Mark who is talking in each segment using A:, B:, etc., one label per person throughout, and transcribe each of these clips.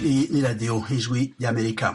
A: Iyi ni radiyo ijwi ry'amerika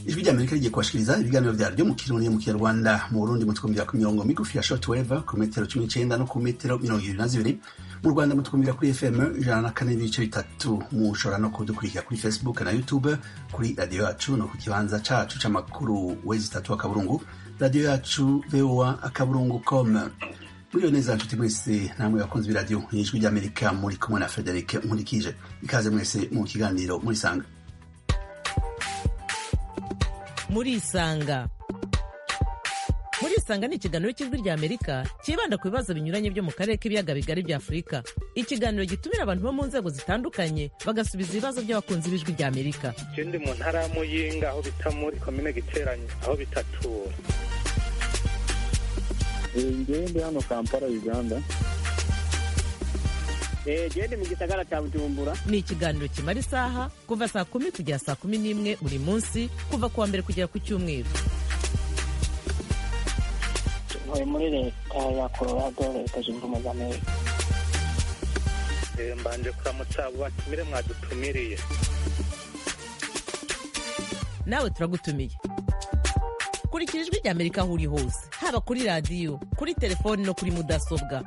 A: ijwi ry'amerika rigiye kubashikiriza ibiganiro byaryo mu kirundi mu kinyarwanda mu burundi mutwumvira ku mirongo migufi ya short wave ku metero cumi n'icyenda no ku metero mirongo irindwi na zibiri mu rwanda mutwumvira kuri fm ijana na kane n'ibice bitatu mushobora no kudukurikira kuri facebook na youtube kuri radiyo yacu no ku kibanza cacu c'amakuru wezi itatu akaburungu radiyo yacu voa akaburungu com muriyo neza nshuti mwese namwe bakunzi b'iradiyo ijwi ry'amerika muri kumwe na frederic nkurikije ikaze mwese mu kiganiro murisanga
B: murisanga murisanga ni ikiganiro cy'ijwi rya amerika cyibanda ku bibazo binyuranye byo mu karere k'ibiyaga bigari bya afurika ikiganiro gitumira abantu bo mu nzego zitandukanye bagasubiza ibibazo by'abakunzi b'ijwi rya amerika
C: je ndi mu ntara ya muyinga aho bita muri komine giteranye aho bitatura
D: ngewe ndi hano kampala uganda
E: gende mu gisagara cya bujumbura
B: ni ikiganiro kimara isaha kuva saa kumi kugera saa kumi n'imwe buri munsi kuva ku wa mbere kugera ku cyumweru
E: turi muri leta ya colorado leta zunze ubumwe za amerika
C: Eh, mbanje kuramutsa abo batumire mwadutumiriye
B: nawe turagutumiye kurikira ijwi rya amerika aho uri hose haba kuri radiyo kuri telefoni no kuri mudasobwa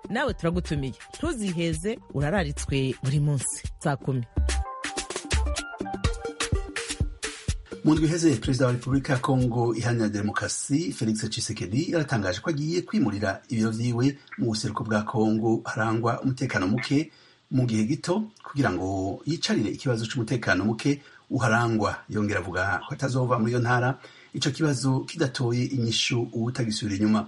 B: nawe turagutumiye ntuziheze urararitswe buri munsi saa kumi
A: mu ndwi iheze perezida wa repubulika ya kongo iharanira demokarasi felix tshisekedi yaratangaje ko agiye kwimurira ibiro vyiwe mu buseruko bwa kongo harangwa umutekano muke mu gihe gito kugira ngo yicarire ikibazo c'umutekano muke uharangwa yongera avuga ko atazova muri iyo ntara ico kibazo kidatoye inyishu uwutagisubira inyuma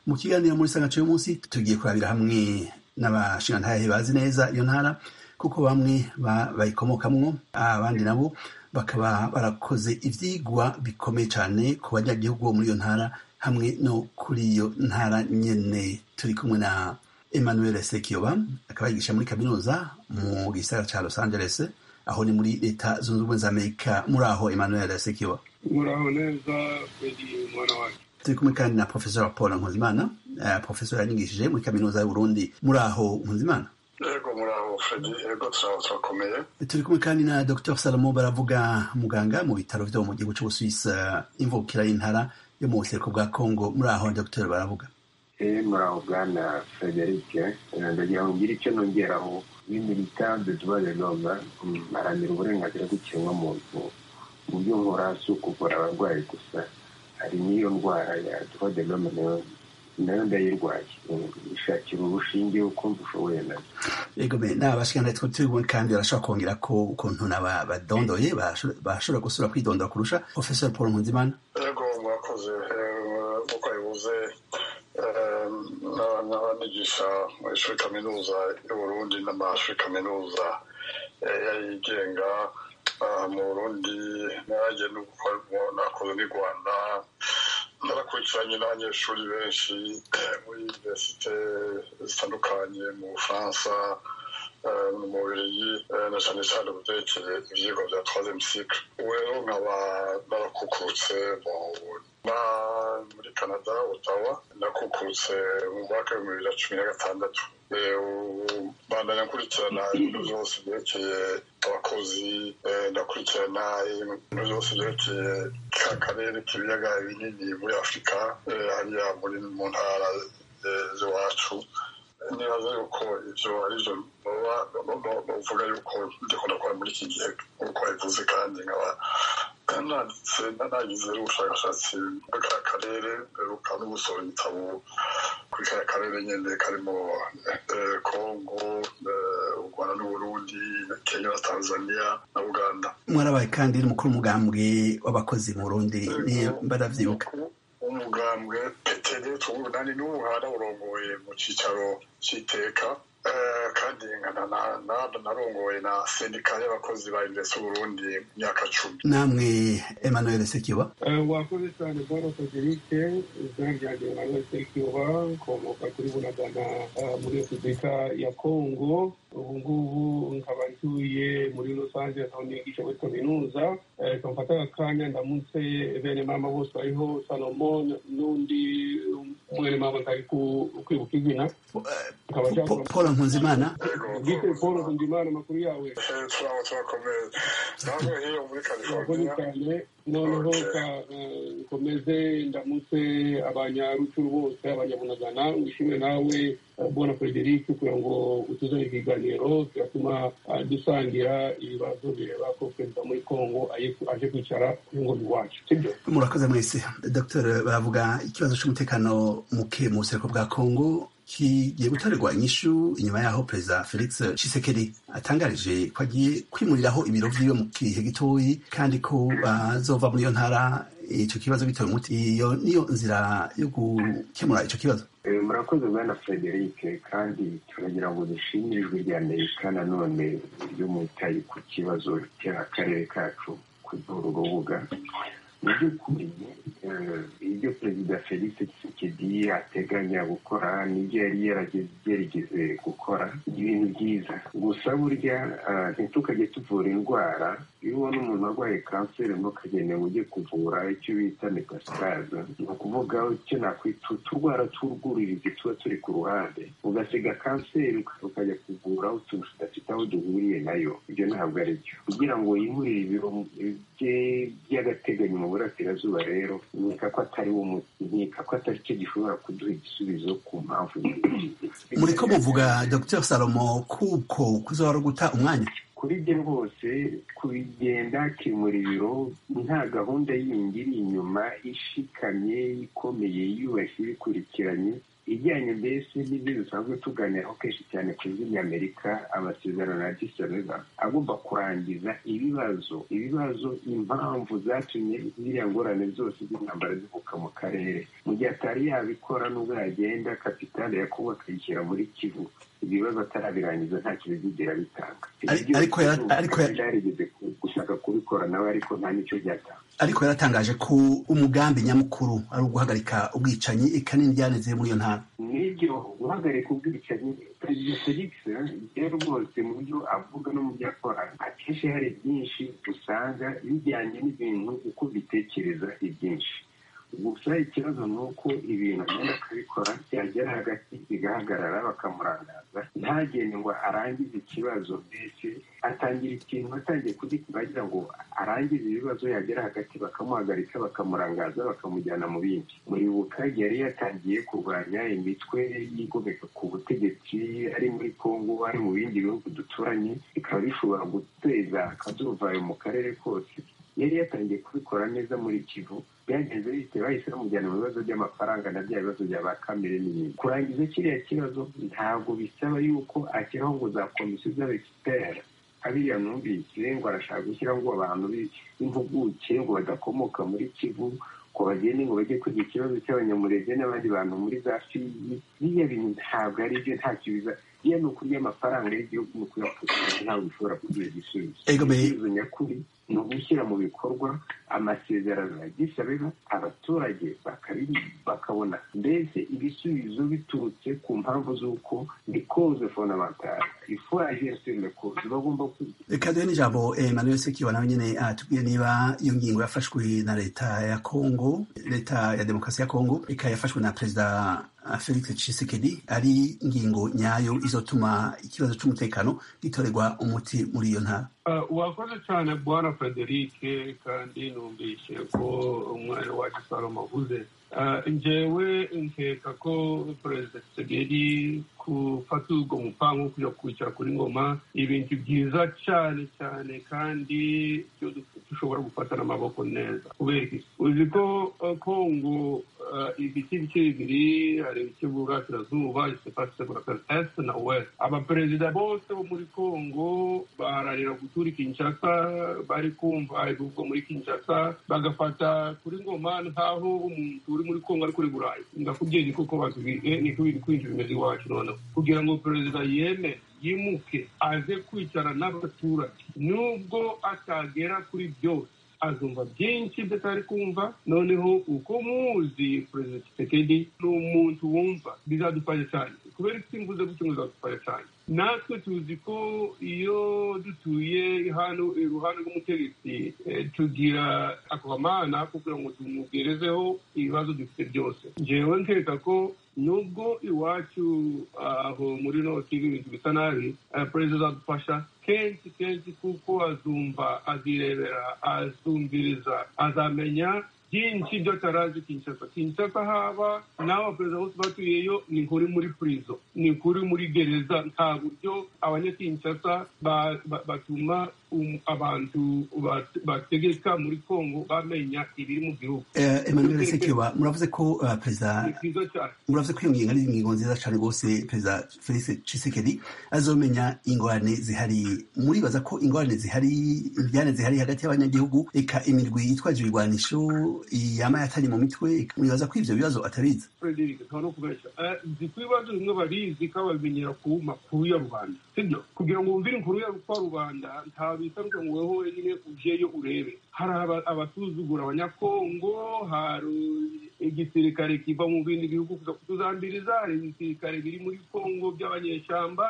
A: mu kiganiro muri sangaco uyu munsi tugiye kurabira hamwe n'abashingantahe bazi neza iyo ntara kuko bamwe ba- bayikomokamwo abandi nabo bakaba barakoze ivyigwa bikomeye cane ku banyagihugu bo muri iyo ntara hamwe no kuri iyo ntara nyene turi kumwe na emmanuel sekiyoba akaba yigisha muri kaminuza mu gisagara ca los angeles aho ni muri leta zunze ubumwe za amerika muri aho emmanuel sekiyoba
F: muraho neza kweli mwana wanjye
A: turi kumwe kandi na professor paul nkuzimana Eh, professor yanyigishije muri kaminuza y'uburundi muri aho nkuzimana
F: yego muraho fredi yego turaho turakomeye
A: turi kumwe kandi na dr salomo baravuga muganga mu bitaro vyo mu gihugu c'ubusuwisi imvukira y'intara yo mu buseruko bwa kongo muri aho dr baravuga
G: Eh, muraho bwana frederic Eh, ndagira ngo ngire icyo nongeraho ni militante dubaye noma aramira uburenganzira bw'ikiremwamuntu mu byo nkora si ukuvura abarwayi gusa hari n'iyo ndwara ya duwa de noma nayo nayo ndayirwaye Mm, ishakira urushinge uko mbushoboye nayo
A: ego be n'abashikana two turi kumwe kandi barashobora kongera ko ukuntu naba badondoye barasho- barashobora gusubira kwidondora kurusha professor paul nkunzimana
F: yego mwakoze eh, uko bivuze eh, na- n'abanyigisha mu ishuri kaminuza y'uburundi n'amashuri kaminuza eh, y'ayigenga ah, mu burundi nanjye n'uko nakoze n'i rwanda narakurikiranye n'abanyeshuri benshi eh, muri universite zitandukanye mu bufaransa eh, mu bubiligi eh, na cyane cyane byerekeye ibyigwa bya troisième cycle ubu rero nkaba narakukurutse mu na- muri canada otawa nakukurutse mu mwaka w'ibihumbi bibiri na cumi na gatandatu Eh, ubu bandanya nkurikirana ibintu byose byerekeye abakozi eh, ndakurikirana ibintu byose byerekeye ka karere k'ibiyaga binini muri afurika eh, hariya muri mu ntara eh, z'iwacu nibaza yuko ibyo ari byo bavuga yuko ndiko ndakora muri iki gihe nk'uko bivuze kandi nkaba nanditse nanagize ubushakashatsi muri ka karere mperuka no gusohora igitabo kuri ka karere nyine karimo eh, kongo eh, u rwanda n'uburundi kenya na tanzania na uganda
A: mwarabaye kandi n'umukuru w'umugambwe w'abakozi mu burundi niyo baravyibuka
F: umugambwe peteri tuwunani n'ubu haraburongoye mu cyicaro cy'iteka Eh, Eh, kandi nkana na- na- narongoye na sendika y'abakozi ba indesi burundi mu myaka cumi
A: namwe emmanuel sekiba
D: wakoze cyane baro federike izina ryanjye nawe sekiwa nkomoka kuri bunagana eh, muri repubulika ya kongo ubu ngubu nkaba ntuye muri rusange aho nigisha muri kaminuza Eh, kamfata aka kanya ndamutse bene mama bose bariho salomon n'undi mwene mama ntari ku- kwibuka izina nkaba
A: Po- paul nkunzimana
F: Yego,
D: gite
F: Paul
D: paul
F: Nkunzimana.
D: kundimana amakuru yawe
F: Eh, turaho turakomeye namwe hiyo muri
D: murakoze
F: california
D: cyane noneho
F: Okay.
D: ka- eh, nkomeze ndamutse abanyarucuru bose abanyabunagana wishimire nawe eh, bona frederic kugira ngo utuzane ikiganiro kiratuma eh, dusangira ibibazo bireba ko perezida muri congo aye- aje kwicara ku ngoma iwacu sibyo
A: murakoze mwese dr baravuga ikibazo cy'umutekano muke mu buseruko bwa kongo kigiye gutorerwa inyishu inyuma yaho perezida felix Tshisekedi atangarije ko agiye kwimuriraho ibiro vyiwe mu gihe gitoyi kandi ko bazova muri iyo ntara ico kibazo bitewe muti iyo niyo nzira yo gukemura ico kibazo
G: Eh, murakoze bwana frederic kandi turagira ngo dushimire ijwi rya amerika nanone ryo mwitaye ku kibazo cy'akarere kacu kuri uru rubuga mu by'ukuri eh, ibyo perezida felix tshisekedi ateganya gukora nibyo yari yarageze yarigeze gukora ni ibintu byiza gusa burya eh, ntitukajye tuvura indwara iyo ubona umuntu arwaye kanseri urimo ukagenewe ujye kuvura icyo bita metastaza ni ukuvuga icyo nakwita uturwara tw'urwuririzi tuba turi ku ruhande ugasiga kanseri uka- ukajya kuvura utuntu tudafite aho duhuriye nayo ibyo ntabwo ari byo kugira ngo yimurire ibiro bye by'agateganyo mu burasirazuba rero nkeka ko atari wo muti nkeka ko atari cyo gishobora kuduha igisubizo ku mpamvu nyinshi.
A: muriko muvuga dr salomo kuko kuzohora guta umwanya
G: kuri bye rwose kubigenda akimura ibiro nta gahunda yindi iri inyuma ishikamye ikomeye yubashye ibikurikiranye ijyanye mbese n'ibyo dusanzwe tuganiraho kenshi cyane ku izina rya amerika amasezerano ya disabeva agomba kurangiza ibibazo ibibazo impamvu zatumye ziriya ngorane zose z'intambara zivuka mu karere mu gihe atari yabikora nubwo yagenda kapitale ya kongo akayishyira muri kivu ibibazo atarabirangiza nta kintu byigera bitanga
A: Ari-
G: Ibyo
A: ariko yara-
G: byose
A: ariko yara-
G: byarigeze ku- gushaka kubikora nawe ariko nta n'icyo byatanga
A: ariko yaratangaje ko umugambi nyamukuru ari uguhagarika ubwicanyi eka n'indyaneze muri iyo ntara
G: n'ibyo guhagarika ubwicanyi perezida felix rero rwose mu byo avuga no mu byo akora akenshi hari byinshi usanga bijyanye n'ibintu uko bitekereza ibyinshi gusa ikibazo ni uko ibintu agenda akabikora byagera hagati bigahagarara bakamurangaza ntagende ngo arangize ikibazo mbese atangira ikintu atangiye kugikora agira ngo arangize ibibazo yagera hagati bakamuhagarika bakamurangaza bakamujyana mu bindi muribuka yari yatangiye kurwanya imitwe yigomeka ku butegetsi ari muri kongo ari mu bindi bihugu duturanye bikaba bishobora guteza akaduruvayo mu karere kose yari yatangiye kubikora neza muri kivu byagenze bite bahise bamujyana mu bibazo by'amafaranga na bya bibazo bya ba kamere n'ibindi kurangiza kiriya kibazo ntabwo bisaba yuko ashyiraho ngo za komisiyo z'abexpert abiriya numvise ngo arashaka gushyiraho ngo abantu bi- b'impuguke ngo badakomoka muri kivu ngo bagende ngo bajye kwiga ikibazo cy'abanyamurenge n'abandi bantu muri za fiyi biriya bintu ntabwo ari byo nta kibiza biriya ni ukurya amafaranga y'igihugu ni ukuyakoresha ntabwo bishobora kuduha igisubizo
A: Ego, me-
G: igisubizo nyakuri ni ugushyira mu bikorwa amasezerano ya gisabeba abaturage bakabi- bakabona mbese ibisubizo biturutse ku mpamvu z'uko ni koze fondamentale ifuwaje sele koze bagomba kwiga
A: reka duhe n'ijambo emmanuel sekiba nawe nyine atubwiye niba iyo ngingo yafashwe na leta ya kongo leta ya demokarasi ya kongo ikaba yafashwe na perezida ah, felix tshisekedi ari ngingo nyayo izotuma ikibazo c'umutekano gitorerwa umuti muri iyo ntara
D: Ah, wakoze cyane bwana frederic kandi numvise ko umwana wacu salomo avuze Ah, njyewe nkeka ko perezida tsegeri gufata ubwo mupango wo kujya kwicara kuri ngoma ibintu byiza cyane cyane kandi byo du- ushobora gufata n'amaboko neza kubera iki uzi ko eh, kongo eh, ibice ibice bibiri hari ibice burasirazuba isepasi burakari esite na wesite abaperezida bose bo muri kongo baharanira gutura i kinshasa bari kumva ibivugwa muri kinshasa bagafata kuri ngoma nk'aho umuntu uri muri kongo ari kuri burayi ndakubwiye ni koko batubwiye ni ko biri kwinjira bimeze iwacu noneho kugira ngo perezida yeme yimuke aze kwicara n'abaturage nubwo atagera kuri byose azumva byinshi by'atari kumva noneho uko muzi perezida Tshisekedi ni umuntu wumva bizadufasha cyane kubera isi mvuze gutyo ngo bizadufasha cyane natwe tuzi ko iyo dutuye hano iruhande rw'umutegetsi eh, tugira akamana ko kugira ngo tumugerezeho ibibazo dufite byose ngewe nkeka ko nubwo iwacu aho muri noti ibintu bisa nabi eh, perezida azadufasha kenshi kenshi kuko azumva azirebera azumviriza azamenya byinshi byo atarazi kinshasa kinshasa haba nawe abaperezida bose batuyeyo ni kuri muri purizo ni kuri muri gereza nta buryo abanyakinshasa ba- ba- batuma um- abantu bat- bategeka muri kongo bamenya ibiri mu gihugu
A: Eh, emmanuel sekiba muravuze ko eh, perezida
D: ni byiza cyane
A: muravuze ko iyo ngingo ari ingingo nziza cyane rwose perezida felix cisekedi azomenya ingorane zihari muribaza ko ingorane zihari imbyane zihari hagati y'abanyagihugu eka imirwi yitwaje ibirwanisho yama yatari mu mitwe eka mwibaza ko ibyo bibazo atabizi
D: Frederick nta no kubeshya Eh, nzi ko ibibazo bimwe barizi ko babimenyera ku makuru ya rubanda sibyo kugira ngo wumvire inkuru ya kwa rubanda nta bitaruka ngo weho wenyine ujeyo urebe hari aba- abasuzugura abanyakongo hari igisirikare kiva mu bindi bihugu kuza kutuzambiriza hari ibisirikare biri muri kongo by'abanyeshyamba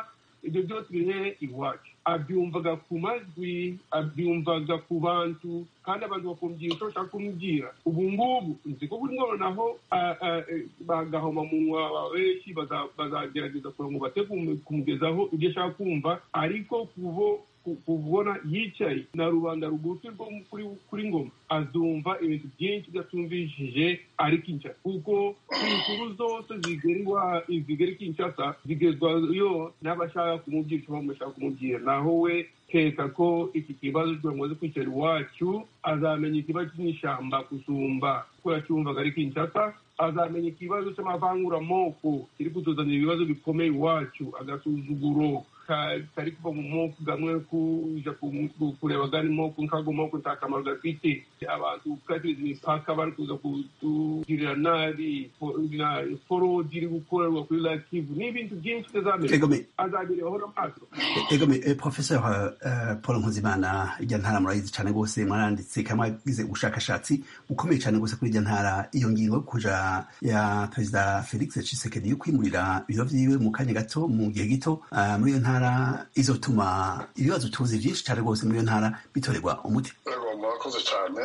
D: ibyo byose biri hehe iwacu abyumvaga ku majwi abyumvaga ku bantu kandi abantu bakumvira icyo bashaka kumubwira ubu ngubu nzi ko buri noneho ah, ah, eh, bagahoma munwa benshi baza- bazagerageza kugira ngo bate kumu- kumugezaho ibyo ashaka kumva ariko kubo ku- kubona yicaye na rubanda rugufi rwo mu- kuri kuri ngoma azumva ibintu byinshi byatumvishije ari kinshasa kuko inkuru zose zigera iwa- zigera i kinshasa zigezwayo n'abashaka kumubwira icyo bamashaka kumubwira naho we keka ko iki kibazo kugira ngo aze kwicara iwacu azamenya ikibazo cy'ishyamba gusumba kuko yacyumvaga ari kinshasa azamenya ikibazo cy'amavanguramoko kiri kutuzanira ibibazo bikomeye iwacu agasuzuguro ka- kari kuva mu moko gamwe kuja ku- ku- kureba gani moko nkago moko nta kamaro gafite abantu katiza imipaka bari kuza kutugirira nabi fo- na- forodi iri gukorerwa kuri lakivu n'ibintu byinshi bitazamenya
A: egome
D: azabirebaho n'amaso
A: egome eh, professor eh, paul nkuzimana irya ntara murayizi cyane rwose mwaranditse kandi mwagize ubushakashatsi bukomeye cyane rwose kuri irya ntara iyo ngingo yo kuja ya perezida felix cisekedi yo kwimurira ibiro vyiwe mu kanya gato mu gihe gito ah, muri iyo ntara izotuma ibibazo tuzi byinshi cyane rwose muri iyo ntara bitorerwa umuti
F: yego murakoze cyane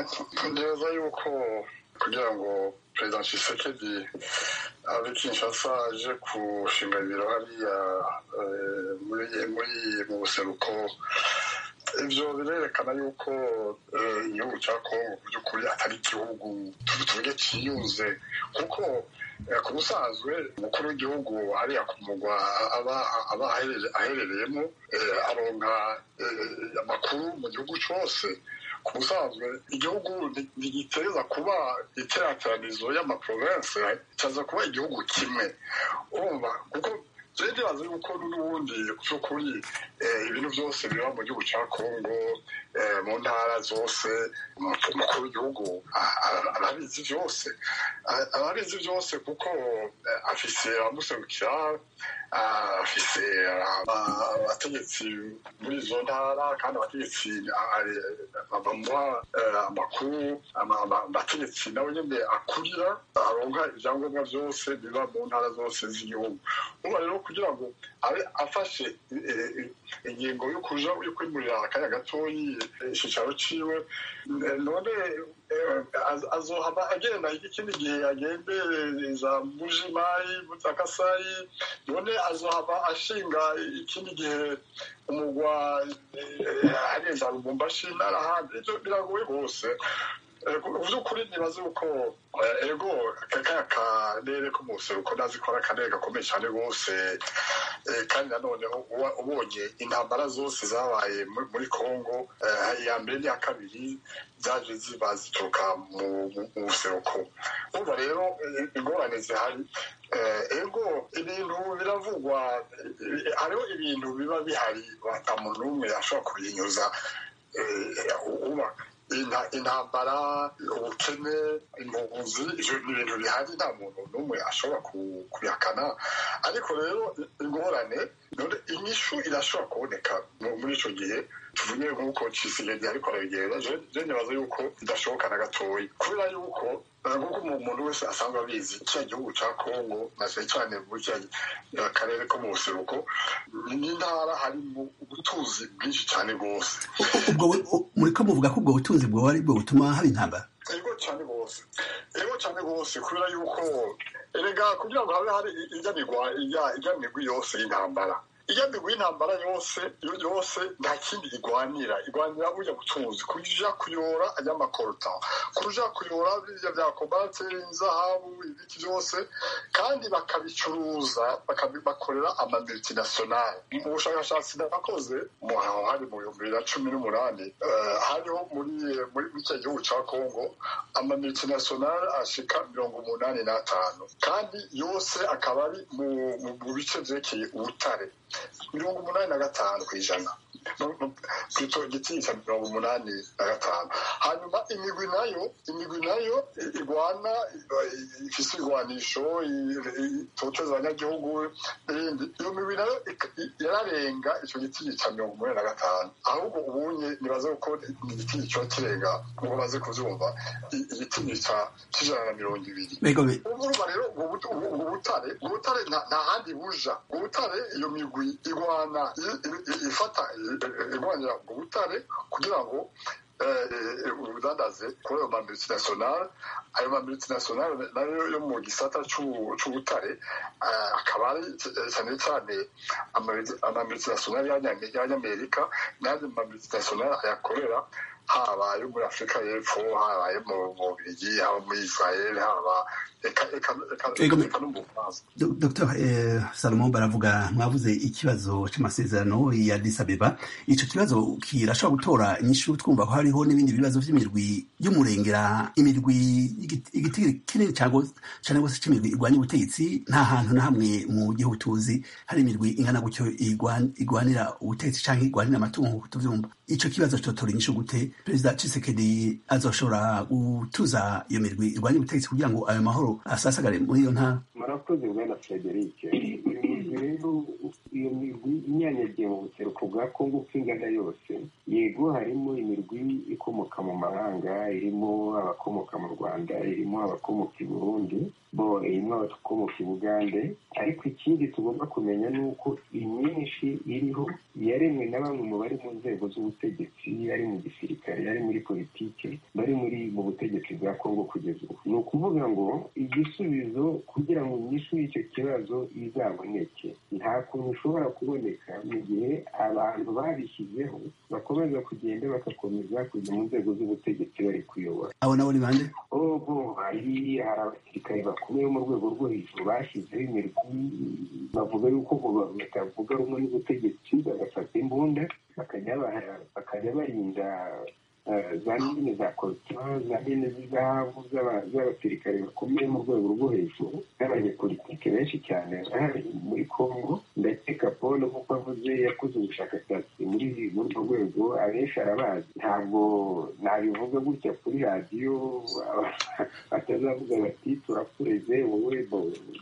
F: neza yuko kugira ngo perezida Tshisekedi abe kinshasa aje gushinga ibiro hariya eh, muri muri mu buseruko ibyo birerekana yuko eh, igihugu cya kongo mu by'ukuri atari igihugu tu- tuvuge cyiyunze kuko eh, ku busanzwe umukuru w'igihugu hariya ku mugwa aba aba aherere- aherereyemo eh, aronka eh, amakuru mu gihugu cyose ku busanzwe igihugu ni- ntigiteza kuba iteraniranizo y'amaporovensi cyaza kuba igihugu kimwe urumva kuko rero ndibaza yuko n'ubundi by'ukuri eh, ibintu byose biba mu gihugu cya kongo eh, mu ntara zose umu- umukuru w'igihugu a- a- arabizi byose A- arabizi byose kuko eh, afise amuserukira ah, afise ah, aba- abategetsi muri izo ntara kandi abategetsi ah, ari- bamuha eh, amakuru ama- ama- abategetsi nawe nyine akurira aronka ibyangombwa byose biba mu ntara zose z'igihugu uba rero kugira ngo abe afashe eh, eh, ingingo yo kuja yo kwimurira akanya gatoyi eh, icyicaro ciwe Eh, none eh, az- azohama agenda ikindi gihe agendereza mujimayi mutakasayi none azohama ashinga ikindi gihe umugwa eh, ageza lubumbashi n'ahandi ibyo biragoye rwose by'ukuri ntibazi uko ego kaka karere k'umuseruko ndazi ko ari akarere gakomeye cyane rwose kandi nanone uba ubonye intambara zose zabaye muri congo iya mbere n'iya kabiri zaje ziba zituruka mu buseruko urumva rero ingorane zihari ego ibintu biravugwa hariho ibintu biba bihari wata umuntu n'umwe ashobora kubinyuza intambara ubukene impunzi ibyo ni ibintu bihari nta muntu n'umwe ashobora kubihakana ariko rero ingorane inyishu irashobora kuboneka muri icyo gihe tuvuge nk'uko cisigedi ariko arabigenda je nibaza yuko bidashoboka na gatoya kubera yuko nk'uko umuntu wese asanzwe abizi kiriya gihugu cya kongo na cyane cyane muri kiriya karere ko mu buseruko ni intara harimo ubutunzi bwinshi cyane rwose
A: muri ko muvuga ko ubwo butunzi bwoba ari bwo butuma haba intambara
F: ego cyane rwose ego cyane rwose kubera yuko erega kugira ngo habe hari ijyanirwa yose y'intambara ijyanirwa y'intambara yose yose nta kindi igwanira igwanira bujya butunzi kuja kuyora ay'amakorota kuja kuyora birya bya kobarateri inzahabu ibiki byose kandi bakabicuruza bakabibakorera amamultinationale mu bushakashatsi nakoze aho hari mu bihumbi bibiri na cumi n'umunani hariho muri muri icyo gihugu cya kongo amamultinationale ashika mirongo umunani n'atanu kandi yose akaba ari mu bice byerekeye ubutare mirongo umunani na gatanu ku ijana twita igitinyitsa mirongo umunani na gatanu hanyuma imigwi nayo imigwi nayo igwana ifite ibigwanisho itoteza abanyagihugu n'ibindi iyo migwi nayo yararenga icyo gitinyi cya mirongo umunani na gatanu ahubwo ubunye nibaze ko ni igitinyi kiba kirenga nk'uko baze kubyumva igitinyi cy'ijana na mirongo ibiri urumva rero ubwo butare ubutare nta handi buja ubutare iyo migwi igwana ifata igwanira mu butare kugira ngo ubudandaze kuri ayo mamultinationale ayo mamultinationale nayo yo mu gisata c'ubutare akaba ari cyane cyane amamultinationale y'abanyamerika n'andi mamultinationale ayakorera haba ayo muri afurika y'epfo haba ayo mu bubirigi haba muri israel haba
A: dr salomon baravuga mwavuze ikibazo cy'amasezerano ya disabeba icyo kibazo kirashobora gutora inyishu twumva ko hariho n'ibindi bibazo by'imirwi y'umurengera imirwi igiti kinini cyane rwose cy'imirwi igwanya ubutegetsi nta hantu na hamwe mu gihugu tuzi hari imirwi ingana gutyo igwanira ubutegetsi cyangwa igwanira amatungo nk'uko tubyumva icyo kibazo cyotora inyishu gute perezida cisekedi azoshobora gutuza iyo mirwi igwanya ubutegetsi kugira ngo ayo mahoro asasagare muri iyo ntara
G: murakoze bwana frederic rero iyo mirwi inyanyagiye mu buseruko bwa kongo uko ingana yose yego harimo imirwi ikomoka mu mahanga irimo abakomoka mu rwanda irimo abakomoka i burundi bo irimo abakomoka i bugande ariko ikindi tugomba kumenya ni uko imyinshi iriho yaremwe na bamwe mu bari mu nzego z'ubutegetsi ari mu gisirikare ari muri politiki bari muri mu butegetsi bwa kongo kugeza ubu ni ukuvuga ngo igisubizo kugira ngo inyishu y'icyo kibazo izaboneke nta kuntu ushobora kuboneka mu gihe abantu babishyizeho bakomeza kugenda bagakomeza kujya mu nzego z'ubutegetsi bari kuyobora
A: abo nabo ni bande
G: ogo hari hari abasirikare bakomeye mu rwego rwo hejuru bashyizeho imirwi bavuga yuko batavuga rumwe n'ubutegetsi bagafata imbunda bakajya barinda za mine za korutura za mine z'izahabu z'abasirikare bakomeye mu rwego rwo hejuru n'abanyepolitike benshi cyane bari muri congo ndakeka paul nk'uko avuze yakoze ubushakashatsi muri urwo rwego abenshi arabazi ntabwo nabivuga gutya kuri radiyo batazavuga bati turakureze wowe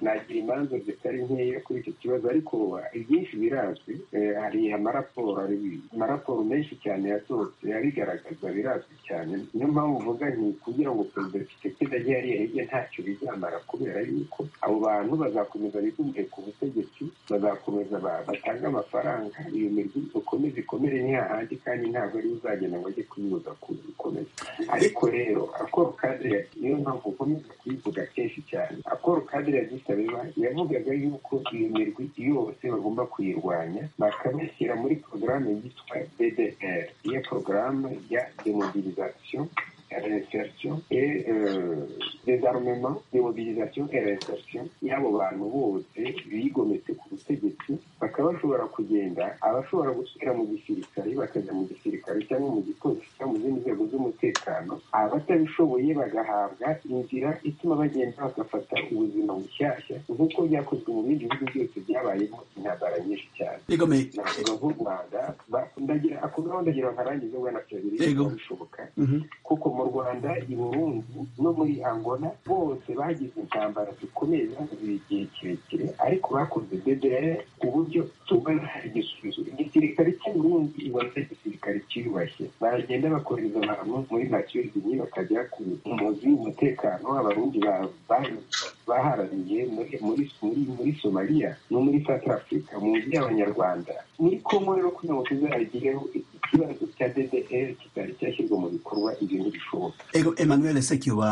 G: nagira imanza zitari nkeya kuri icyo kibazo ariko ibyinshi birazwi hari amaraporo amaraporo menshi cyane yasohotse abigaragaza birazwi cyane niyo mpamvu uvuga nti kugira ngo perezida kisekedi ajye hariya hirya ntacyo bizamara kubera yuko abo bantu bazakomeza bigumire ku butegetsi bazakomeza batanga amafaranga iyo mirwi ikomeze ikomere ni hahandi kandi ntabwo ariwe uzagenda ngo ajye kuyibuza kuyikomeza ariko rero akoro kadire niyo mpamvu ukomeza kuyivuga kenshi cyane akoro kadire yagisabeba yavugaga yuko iyo mirwi yose bagomba kuyirwanya bakabashyira muri porogaramu yitwa ddr iyo porogaramu ya demobilisation reinsertion et euh, désarmement démobilisation et reinsertion y'abo bantu bose bigometse ku butegetsi bakaba bashobora kugenda abashobora gusubira mu gisirikare bakajya mu gisirikare cyangwa mu gipolisi cyangwa mu zindi nzego z'umutekano abatabishoboye bagahabwa inzira ituma bagenda bagafata ubuzima bushyashya nk'uko byakozwe mu bindi bihugu byose byabayemo intambara nyinshi cyane
A: egome
G: navuga nk'u rwanda ba- ndagira ako ngaho ndagira nkarangize bwana perezida
A: Yego.
G: bishoboka
A: Mhm.
G: kuko mu rwanda i burundi no muri angola bose bagize intambara zikomeye zaziye igihe kirekire ariko bakoze dedere ku buryo tubona igisubizo igisirikare cy'u burundi ibona igisirikare cyiyubashye baragenda bakohereza abantu muri matirigini bakajya ku muzi w'umutekano abarundi ba- ba- baharaniye muri muri muri muri somaliya no muri south africa mu nzu y'abanyarwanda ni ko muri no kugira ngo tuzagireho ikibazo cya ddr kitari cyashyirwa mu bikorwa ibyo ntibishoboka
A: Ego Emmanuel Sekiwa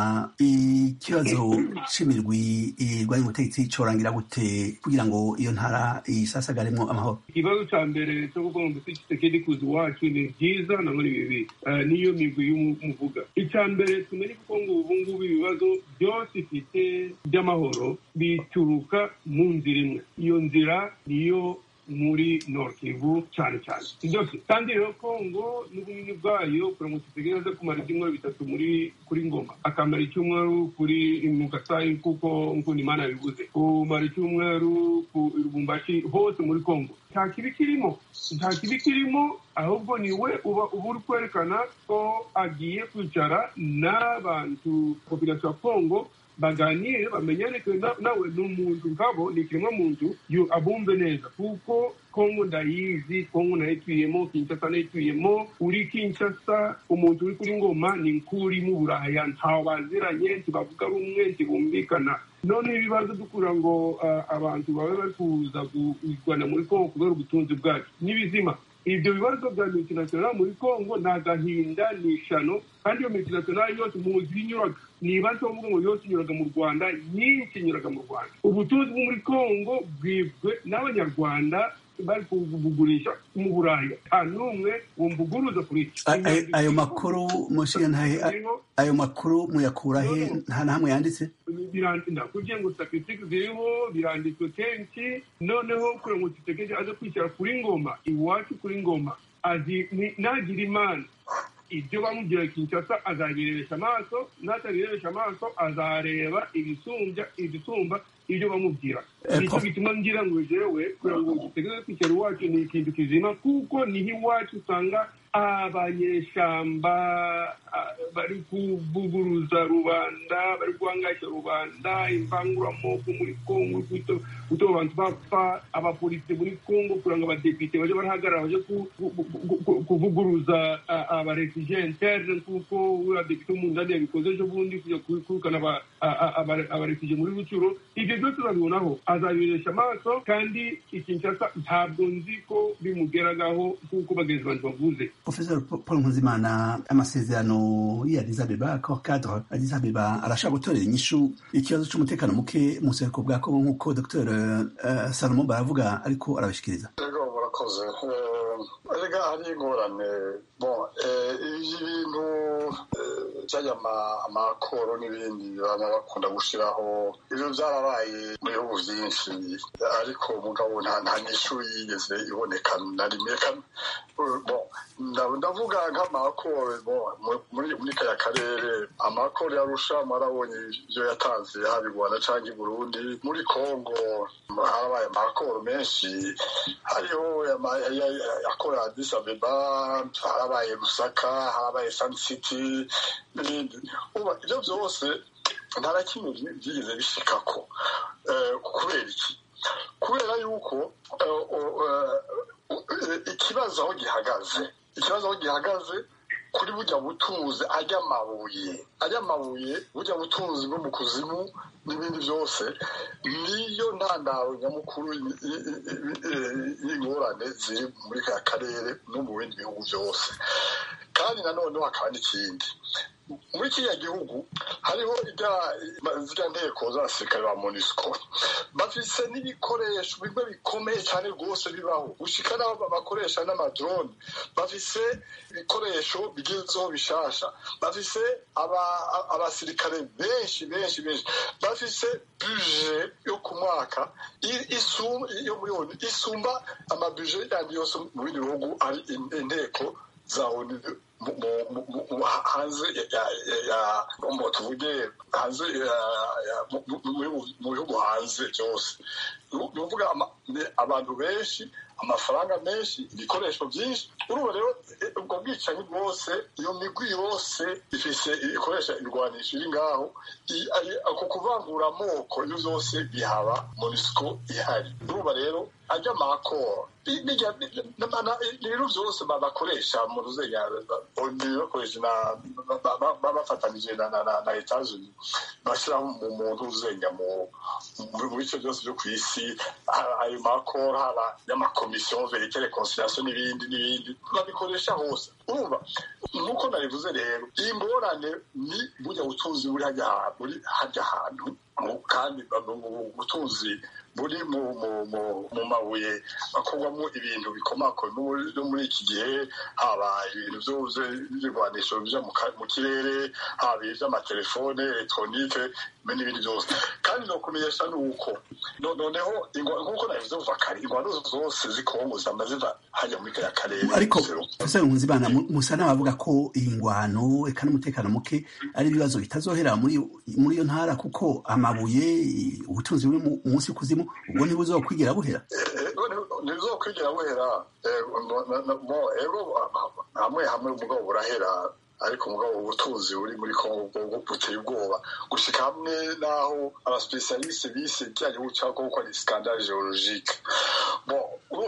A: ikibazo c'imirwi irwanya ubutegetsi corangira gute kugira ngo iyo ntara isasagaremwo amahoro
D: ikibazo cya mbere cyo kuvuga ngo mbese kisekedi kuza iwacu ni byiza nabo ni bibi Eh, niyo migwi y'umuvuga icya mbere tumenye kuko ngo ubu ngubu ibibazo byose ifite by'amahoro bituruka mu nzira imwe iyo nzira niyo muri Nord Kivu cyane cyane byose kandi rero kongo n'ubunini bwayo kuramutse itegera aza kumara ibyumweru bitatu muri kuri ngoma akamara icyumweru kuri mu Kasai kuko nkunda imana yabivuze kumara icyumweru ku rubumbashi hose muri kongo nta kibi kirimo nta kibi kirimo ahubwo ni we uba uba uri kwerekana ko agiye kwicara n'abantu popirasiyo ya kongo baganire bamenyane ko na- nawe ni umuntu nkabo ni ikiremwa muntu yu- abumve neza kuko kongo ndayizi kongo nayituyemo kinshasa nayituyemo uri kinshasa umuntu uri kuri ngoma ni nk'uri mu buraya ntawe baziranye ntibavuga rumwe ntibumvikana none ibibazo dukura ngo ah, abantu babe bari kuza kurwana muri kongo kubera ubutunzi bwacu n'ibizima ibyo bibazo bya multinational muri congo ni agahinda ni ishano kandi iyo multinational yose muzi inyuraga niba nsomuga ngo yose inyuraga mu rwanda nyinshi inyuraga mu rwanda ubutunzi bwo muri congo bwibwe n'abanyarwanda bari kubugurisha mu buraya nta n'umwe wumvuguruza kuri iki
A: A- ayo- ayo makuru mushinga ntahe
D: Birimo-
A: ayo makuru muyakura he nta na hamwe yanditse
D: birandinda kugira ngo statisitike ziriho biranditswe kenshi noneho kure ngo tutegereje aze kwishyira kuri ngoma iwacu kuri ngoma azi ni- nagira imana ibyo bamubwira kinshasa azabirebesha amaso n'atabirebesha amaso azareba ibisumbya ibisumba ibyo bamubwira
A: Eh,
D: nicyo
A: Prof.
D: gituma ngira ngo jewe kugira ngo dutegereze kwishyira iwacu ni ikintu kizima kuko niho iwacu usanga abanyeshamba ah, bari kuvuguruza rubanda bari guhangayisha rubanda imbanguramoko muri kongo guto- gutuma abantu bapfa abapolisi muri kongo kugira ngo abadepite baje barahagarara baje ku- ku- ku- ku- kuvuguruza abarefugie interne kuko uriya depite w'umundani yabikoze ejo bundi kujya ku- kwirukana aba- a- a- abare- abarefugie muri rucuro ibyo byose babibonaho azabibonesha amaso kandi ikinshasa ntabwo nzi ko bimugeragaho nk'uko bagenzi bantu bavuze
A: Professor Paul Nkuzimana amasezerano y'Addis Abeba ko cadre Addis Abeba arashaka gutorera inyishu ikibazo c'umutekano muke mu buseruko bwa Kongo nk'uko Dr eh, Salomon baravuga ariko arabashikiriza
F: Yego murakoze Eh, erega hari ingorane bon eh, iyo ibintu eh, byajya ama- amakoro n'ibindi baba bakunda gushyiraho ibyo byarabaye mu bihugu byinshi ariko mugabo nta nta n'ishu yigeze iboneka na rimwe kamwe Eh, bon, nda- ndavuga nk'amakoro bon, mu- muri muri kaya karere amakoro yarusha mwarabonye ibyo yatanze haba i rwanda cyangwa i burundi muri kongo harabaye amakoro menshi hariho ama- ya- ya- akora Addis Abeba harabaye Lusaka harabaye Sun City n'ibindi Ubu ibyo byose nta na kimwe byi- byigeze bishikako Eh, kubera iki kubera yuko eh, o- eh, ikibazo aho gihagaze ikibazo aho gihagaze kuri burya butunzi ajya amabuye ajya amabuye burya butunzi bwo mu kuzimu n'ibindi byose niyo ntandaro nyamukuru y- y- y- y- y'ingorane ziri muri ka karere no mu bindi bihugu byose kandi nanone hakaba n'ikindi muri kiriya gihugu hariho ibya nteko za sirikare ba monisiko bafise n'ibikoresho bimwe bikomeye cyane rwose bibaho gushika n'aho bakoresha n'amadrone bafise ibikoresho bigezweho bishasha bafise abasirikare benshi benshi benshi bafise buje yo ku mwaka yo miliyoni isumba amabuje yandi yose mu bindi bihugu ari inteko za onu hanze ngo tuvuge hanze mu bihugu hanze byose ni ukuvuga abantu benshi amafaranga menshi ibikoresho byinshi urumva rero ubwo bwicanyi bwose iyo migwi yose ifite ikoresha ibirwanisho iri ngaho ako kuvangura amoko ibyo byose bihaba monisiko ihari urumva rero ajya amakoro ibintu byose bakoresha mu ruziga bakoresha bafatanije na etajeni bashyiraho umuntu uzenya mu bice byose byo ku isi ayo makoro haba y'amakomisiyo verekere konsitirasiyo n'ibindi n'ibindi babikoresha hose urumva nuko nabivuze rero iyi ngorane ni bujya butunzi buri hajya ahantu kandi ubutunzi buri mu mabuye akorwamo ibintu bikomako no muri iki gihe haba ibintu byose by'ibirwanisho bijya mu kirere haba iby'amatelefone elegitoronike n'ibindi byose kandi nokumenyesha ni uko noneho nk'uko nabivuze kuva kare ingwano zose zikomo zama ziva hajya muri kariya karere
A: ariko profesor nkunzimana musa n'abavuga ko iyi ngwano eka n'umutekano muke ari ibibazo bitazohera muri iyo ntara kuko amabuye ubutunzi buri munsi kuzimu ubwo ntibuzokwigira buhera
F: ntibuzokwigira buhera hamwe hamwe umugabo burahera ariko umugabo ubutunzi buri muri kongo buteye ubwoba gushyika hamwe n'aho abasipesiyarisite bise bijyanye n'ubucaha kuko ari sikandare geologike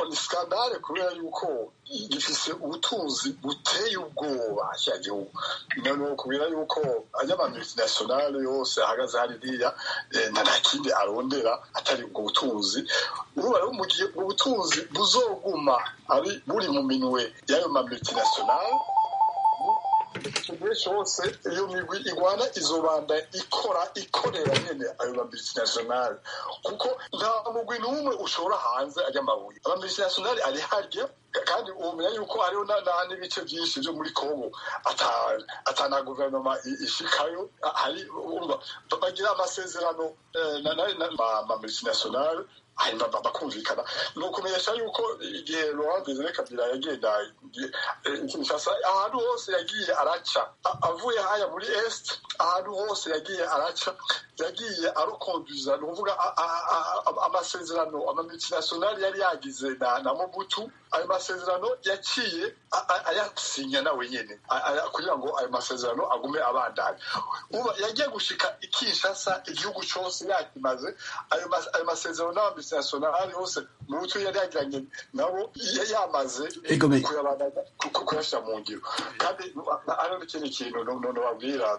F: ni sikandare kubera yuko gifise ubutunzi buteye ubwoba cya gihugu none kubera yuko ajya ama multinationale yose ahagaze hariya nta na kindi arondera atari ubwo butunzi ubu rero mu gihe ubwo butunzi buzoguma ari buri mu minwe y'ayo ma multinationale ikintu cyose iyo migwi igwana izobanda ikora ikorera nyene ayo mabisinationale kuko nta mugwi n'umwe ushobora hanze ajya amabuye amabisinationale ari harya kandi umenya yuko hariho n'ibice byinshi byo muri kongo atana guverinoma ishikayo hari bagira amasezerano amamultinationale hanyuma bakumvikana ni ukumenyesha yuko igihe laurent desire kabila yagenda kinshasa ahantu hose yagiye araca avuye haya muri est ahantu hose yagiye araca yagiye arokonduza ni ukuvuga amasezerano amamultinationale yari yagize na mobutu ayo masezerano yaciye ayasinya nawe nyine kugira ngo ayo masezerano agume abandanya uba yagiye gushika ikinshasa igihugu cyose yakimaze ayo masezerano n'abambi nationale hose mu buto yari yagiranye nabo yamaze kuyashyira mu ngiro kandi hariho n'ikindi kintu nababwira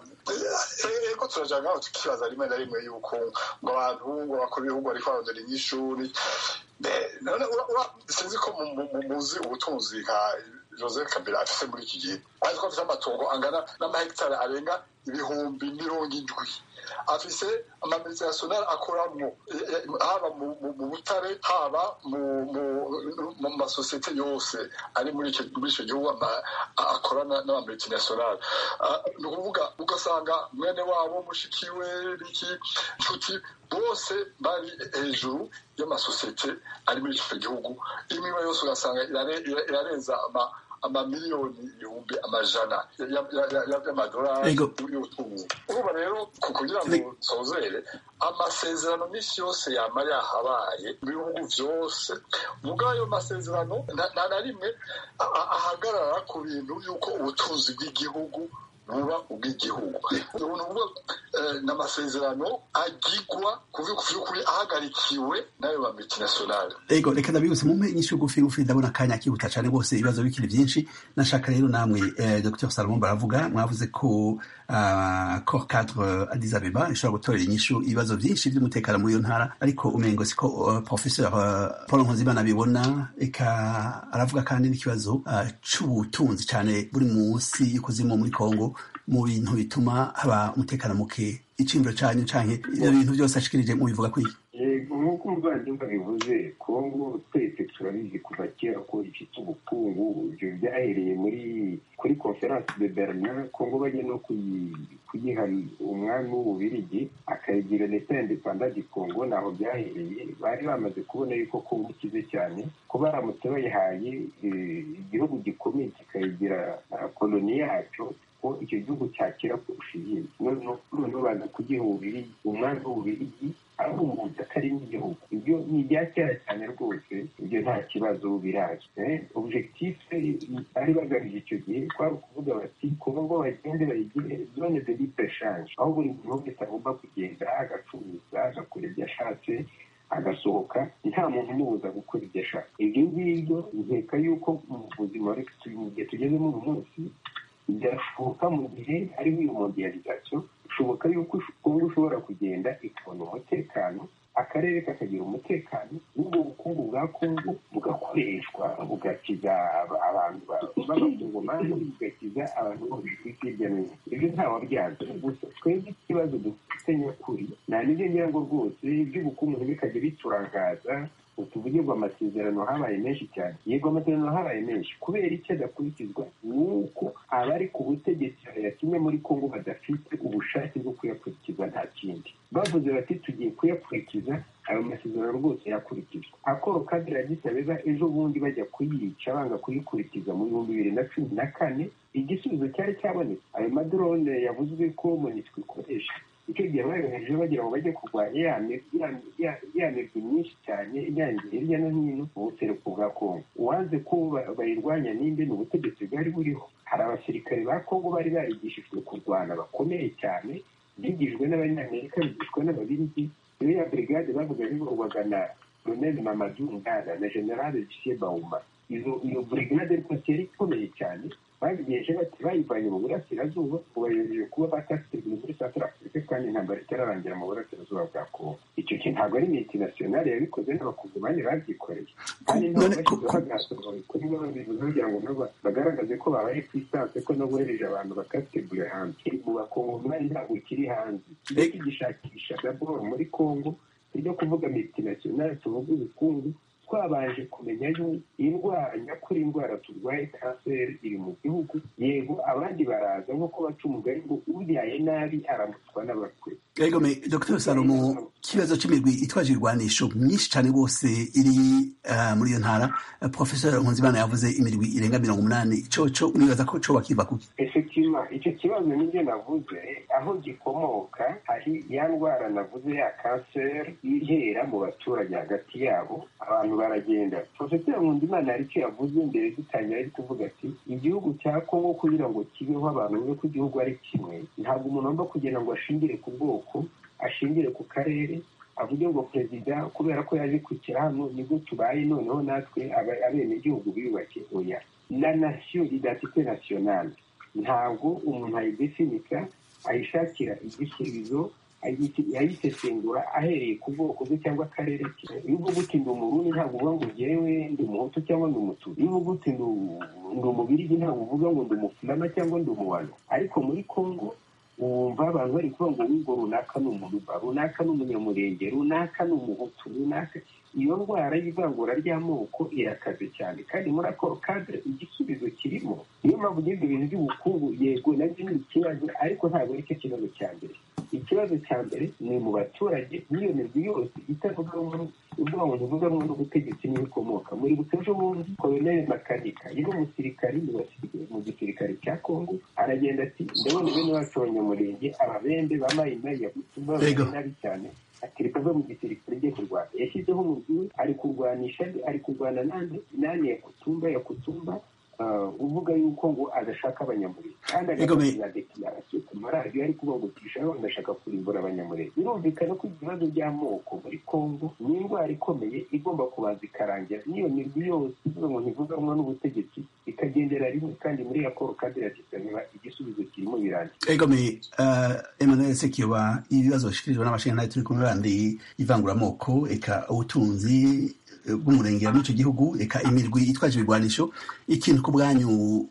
F: ego turajya ngaho tukibaza rimwe na rimwe yuko ngo abantu ngo bakora ibihugu ariko barondera inyishuri sinzi ko muzi ubutunzi nka joseph kabila afite muri iki gihe ariko afite amatungo angana n'amahegitari arenga ibihumbi mirongo indwi afise amamilizi nationale akoramo haba mu butare haba mu masosiyete yose ari muri icyo gihugu akorana n'amamilizi nationale ni ukuvuga ugasanga mwene wabo mushikiwe biki nshuti bose bari hejuru y'amasosiyete ari muri icyo gihugu imwe yose ugasanga irarenza ama amamiliyoni ibihumbi amajana y'amadolari y'ubutunzi urumva rero kugira ngo nsozere amasezerano minsi yose yaba yahabaye mu bihugu byose ubwo ayo masezerano nta na rimwe ahagarara ku bintu y'uko ubutunzi bw'igihugu buba ubw'igihugu ni amasezerano agigwa by'ukuri ahagarikiwe n'ayo ba multinationale
A: ego reka ndabihuse mumpe inyishu gufi gufi ndabona akanya kihuta cyane rwose ibibazo bikiri byinshi nashaka rero namwe dr salomon baravuga mwavuze ko cor cadre adis abeba ishobora gutorera inyishu ibibazo byinshi by'umutekano muri iyo ntara ariko umengo siko professeur paul nkozimana abibona eka aravuga kandi n'ikibazo cy'ubutunzi cyane buri munsi y'ikuzimu muri kongo mu bintu bituma haba umutekano muke iciyumviro cyanyu canke ibyo bintu byose ashikirije mubivuga kwiye
G: yego nk'uko umuvandimwe bivuze kongo twese turabizi kuva kera ko ifite ubukungu ibyo byahereye muri kuri conference de berlin kongo bajya no kuyiha umwami w'ububirigi akayigira leta independa di kongo ntaho byahereye bari bamaze kubona yuko kongo ikize cyane ko baramutse bayihaye igihugu gikomeye kikayigira koloni yacyo ko icyo gihugu cyakira kurusha ibindi noneho baza kugiha ububirigi umwami w'ububirigi ahubwo atari n'igihugu ibyo ni ibya kera cyane rwose ibyo nta kibazo biraje objectife bari bagamije icyo gihe kwari ukuvuga bati kongo bagende bayigire zone de libre change aho buri muntu wese agomba kugenda agacuruza agakora ibyo ashatse agasohoka nta muntu umubuza gukora ibyo ashaka ibyo ngibyo nkeka yuko mu buzima igihe tugezemo uyu munsi byashoboka mu gihe hariho iyo modiyalizasiyo bishoboka yuko kongo ushobora kugenda ikabona umutekano akarere kakagira umutekano n'ubwo bukungu bwa kongo bugakoreshwa bugakiza abantu b'abakongomani bugakiza abantu bose hirya no hino ibyo ntawe byanze gusa twebwe ikibazo dufite nyakuri nta nibyo ngira ngo rwose iby'ubukungu ntibikajya biturangaza utuvugirwa amasezerano habaye menshi cyane yego amasezerano habaye menshi kubera icyo adakurikizwa ni uko abari ku butegetsi ya kimwe muri kongo badafite ubushake bwo kuyakurikiza nta kindi bavuze bati tugiye kuyakurikiza ayo masezerano rwose yakurikizwa akoro kadira gisabeza ejo bundi bajya kuyica banga kuyikurikiza mu bihumbi bibiri na cumi na kane igisubizo cyari cyabonetse ayo madorone yavuzwe ko monitwe ikoresha icyo gihe bayoheje bagira ngo bajye kurwanya ya mirwi myinshi cyane iyangiye hirya no hino mu buseruko bwa kongo uwanze ko bayirwanya ninde ni ubutegetsi bwari buriho hari abasirikare ba kongo bari barigishijwe kurwana bakomeye cyane bigijwe n'abanyamerika bigishwa n'ababirigi iyo ya brigade bavuga bibagana ronel mamadu nganda na generale gisie bauma iyo brigade rwose yari ikomeye cyane babigenje bati bayivanye mu burasirazuba ubayobeje kuba batasirwe muri South Africa kandi intambara itararangira mu burasirazuba bwa Kongo icyo kintu ntabwo ari multinational yabikoze n'abakongomani babyikoreye kandi ntabwo bashyize bagasaba kuri bo bivuze kugira ngo nabo bagaragaze ko babaye ku isanse ko no bohereje abantu bakasirwe hanze mu bakongomani ntabwo kiri hanze iyo tugishakisha daboro muri Kongo ibyo kuvuga multinational tuvuga ubukungu twabanje kumenya yuko indwara nyakuri indwara turwaye kanseri iri mu gihugu yego abandi baraza nk'uko baca umugari ngo ubyaye nabi aramutswa n'abakwe
A: rego me dr salomo ikibazo cy'imigwi itwaje irwanisho myinshi cyane rwose iri muri iyo ntara professeur nkunzimana yavuze imirwi irenga mirongo umunani icoco nibaza ko co bakiva kuki
G: efektiva icyo kibazo nibyo navuze aho gikomoka hari ya ndwara navuze ya kanseri ihera mu baturage hagati yabo abantu baragenda profesor nkundimana hari icyo yavuze mbere dutangira ari kuvuga ati igihugu cya kongo kugira ngo kibeho abantu bumve ko igihugu ari kimwe ntabwo umuntu agomba kugira ngo ashingire ku bwoko ashingire ku karere avuge ngo perezida kubera ko yaje ku kirano nibwo tubaye noneho natwe abenegihugu biyubake oya la nation identite nationale ntabwo umuntu ayidefinika ayishakira igisubizo yayisesengura ahereye ku bwoko bwe cyangwa akarere ke iyo uvuga uti ndi umurundi ntabwo uvuga ngo njyewe ndi umuhutu cyangwa ndi umutubi iyo uvuga uti ndi umubirigi ntabwo uvuga ngo ndi umufulama cyangwa ndi umuwano ariko muri kongo wumva abantu bari kuvuga ngo ngo runaka ni umuruba runaka ni umunyamurenge runaka ni umuhutu runaka iyo ndwara y'ivangura ry'amoko irakaze cyane kandi muri ako kadire igisubizo kirimo niyo mpamvu n'ibyo bintu by'ubukungu yego nabyo ni ikibazo ariko ntabwo aricyo kibazo cya mbere ikibazo cya mbere ni mu baturage n'iyo mirwi yose itavuga ubwo umuntu uvuga ngo ni ubutegetsi n'ibikomoka muri butejo bundi koloneli makanika yari umusirikari mu gisirikare cya kongo aragenda ati ndabona bene bacu abanyamurenge ababembe bambaye imari yagutuma nabi cyane ati reka mve mu gisirikare njye kurwana yashyizeho umurwi we ari kurwanisha ari kurwana nande nani yakutumba yakutumba uvuga yuko ngo adashaka abanyamurenge kandi agakora deklarasiyo ku maradiyo ari kubagutisha ngo adashaka kurimbura abanyamurenge birumvikana ko ibibazo by'amoko muri kongo ni indwara ikomeye igomba kubanza ikarangira n'iyo mirwi yose ivuga ngo ntivuganywe n'ubutegetsi ikagendera rimwe kandi muri raporo kandi iragisanira igisubizo kirimo birangira
A: egome emmanuel sekiba ibibazo bishyikirijwe n'abashinjacyaha turi kumwe bandi ivanguramoko eka ubutunzi bw'umurengera muri icyo gihugu reka imirwi itwaje ibigwanisho ikintu ku bwanyu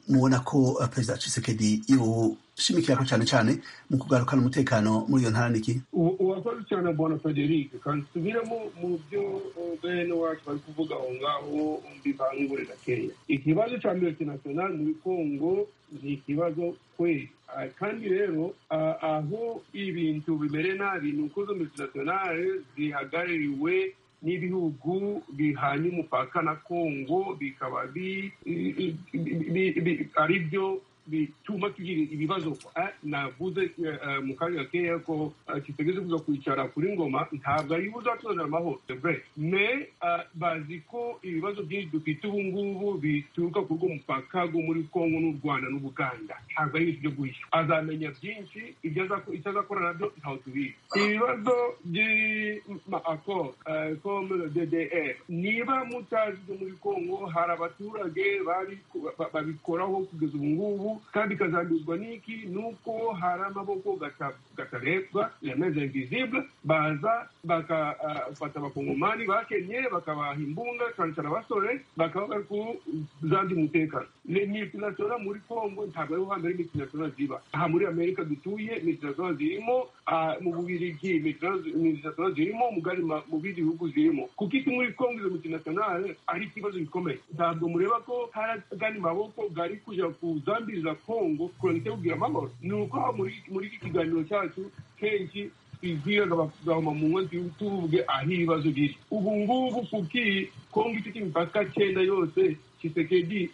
A: mubona ko eh, perezida Tshisekedi yoshimikira ko cyane cyane mu kugarukana umutekano muri iyo ntara niki
D: U- urakoze cyane bwana frederic kandi tubiremo mu byo eh, bene wacu bari kuvuga aho ngaho mbivangure gakeya ikibazo cya multinational muri congo ni ikibazo kweli Ah, kandi rero ah, aho ibintu bimere nabi ni uko izo multinational zihagarariwe n'ibihugu bihanye umupaka na congo bikaba bi- i- i- bi- bi- ari byo bituma tugira ibibazo Ah, navuze eh, eh, mu kanya gakeya ko ah, kitageze kuza kwicara kuri ngoma ntabwo ari buzatuzanira amahoro c'est vrai. mais ah, bazi ko ibibazo byinshi dufite ubu ngubu bituruka kuri uwo mupaka wo muri kongo n'u rwanda n'ubuganda ntabwo ari ibintu byo guhisha azamenya byinshi ibyo azako- icyo azakora nabyo ntawe tubizi ibibazo by'amakoro comme le ddr niba mutazi ibyo muri kongo hari abaturage bari- ba- babikoraho kugeza ubu ngubu kandi bikazanduzwa n'iki nuko hari amaboko gata- gatarebwa yameze invisible baza bagafata abakongomani bakenye bakabaha imbunda cyane cyane abasore bakaba bari kuzandi umutekano ni multinational muri congo ntabwo ariho hambere multinational ziba aha muri amerika dutuye multinational zirimo ah, mu bubirigi multinational zirimo mugari ma- mu bindi bihugu zirimo kuko iki muri congo izo multinational ari ikibazo gikomeye ntabwo mureba ko hari agandi maboko gari kujya kuzambiriza congo kurangita kugira amahoro ni uko aha muri muri iki kiganiro cyacu kenshi twibwiraga bakagahoma mu nkozi tuvuge aho ibibazo biri ubu ngubu kubwiye kongo ifite imipaka cyenda yose kisekedi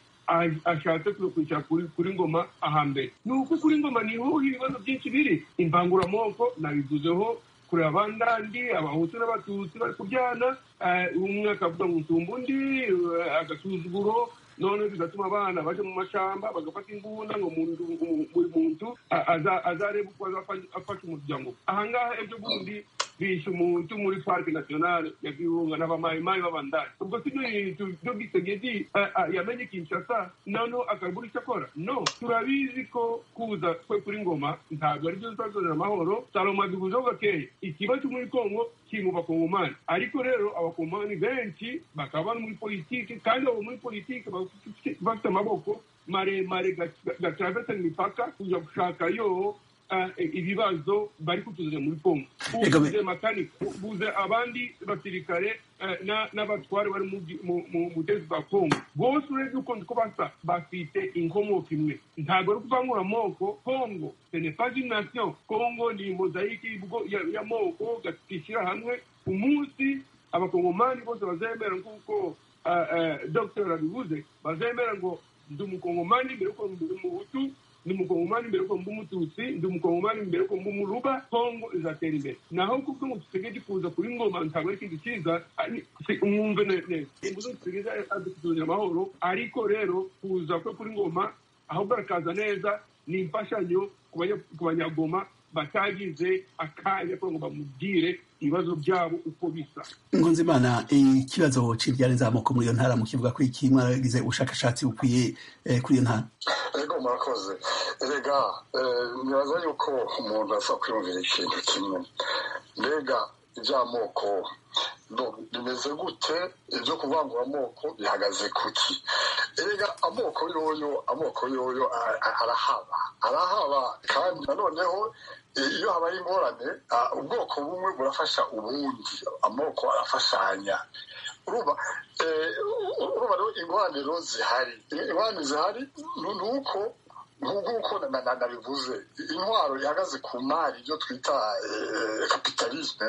D: ashatse kuza kwicara kuri kuri ngoma ahambere ni uko kuri ngoma niho ibibazo byinshi biri imbanguramoko nabivuzeho kureba abandandi abahutu n'abatutsi bari kubyana eh, umwe akavuga ngo nsumba undi eh, agasuzuguro none bigatuma abana baje mu mashamba bagafata imbunda ngo umuntu- umu- buri muntu a- aza- azarebe uko azafa- afasha umuryango ahangaha ejo bundi bishe umuntu muri parike nationale ya virunga n'abamayimayi b'abandari ubwo si byo bintu byo gisegedi eh, ah, yamenye kinshasa noneho akabura icyo akora no turabizi ko kuza kwe kuri ngoma ntabwo ari byo zitazanira amahoro salomo abivuzeho gakeya ikibazo cyo muri kongo kiri mu bakongomani ariko rero abakongomani benshi bakaba bari muri politiki kandi abo muri politiki bafite bafite amaboko maremare gatravesa imipaka kujya gushaka yo eh, ibibazo bari kutuzanira muri kongo
A: Reka
D: buze makanika buze abandi basirikare eh, na- n'abatware bari mu byi- mu- mu butegetsi bwa kongo bose urebye ukunze ko basa bafite inkomoko imwe ntabwo ari kuvangura amoko kongo ce n'est pas une nation kongo ni mozayike y'ubwo- ya- y'amoko gashyira hamwe umunsi abakongomani bose bazemera nk'uko ah, ah, dr abivuze bazemera ngo ndi umukongomani mbere yuko ndi umuhutu ndi umukongomani mbere yuko ndi umututsi ndi umukongomani mbere yuko ndi umuruba kongo izatera imbere naho kubwo ngo dusigaye kuza kuri ngoma ntabwo ari ikintu cyiza ari- si- mwumve ne- neza ubwo dusigaye adutuzanira amahoro ariko rero kuza kwe kuri ngoma ahubwo arakaza neza ni imfashanyo ku banya- ku banyagoma batagize akanya kugira ngo bamubwire ibibazo byabo uko bisa
A: Nkunzimana ikibazo cy'ibyari nzamoko muri iyo ntara mukivuga ko iki mwaragize ubushakashatsi bukwiye eh, kuri iyo ntara
F: ego murakoze erega eh, nibaza yuko umuntu asa kwiyumvira ikintu kimwe mbega iby'amoko ndo- bimeze gute ibyo kuvangura amoko bihagaze kuki erega amoko yoyo amoko yoyo a- a- arahaba arahaba kandi nanoneho eh, iyo habaye ingorane ah, ubwoko bumwe burafasha ubundi amoko arafashanya urumva eh, urumva rero ingorane rero zihari ingorane zihari ni ni uko nk'uko na- na- na- nabivuze intwaro ihagaze ku mari ibyo twita kapitalisme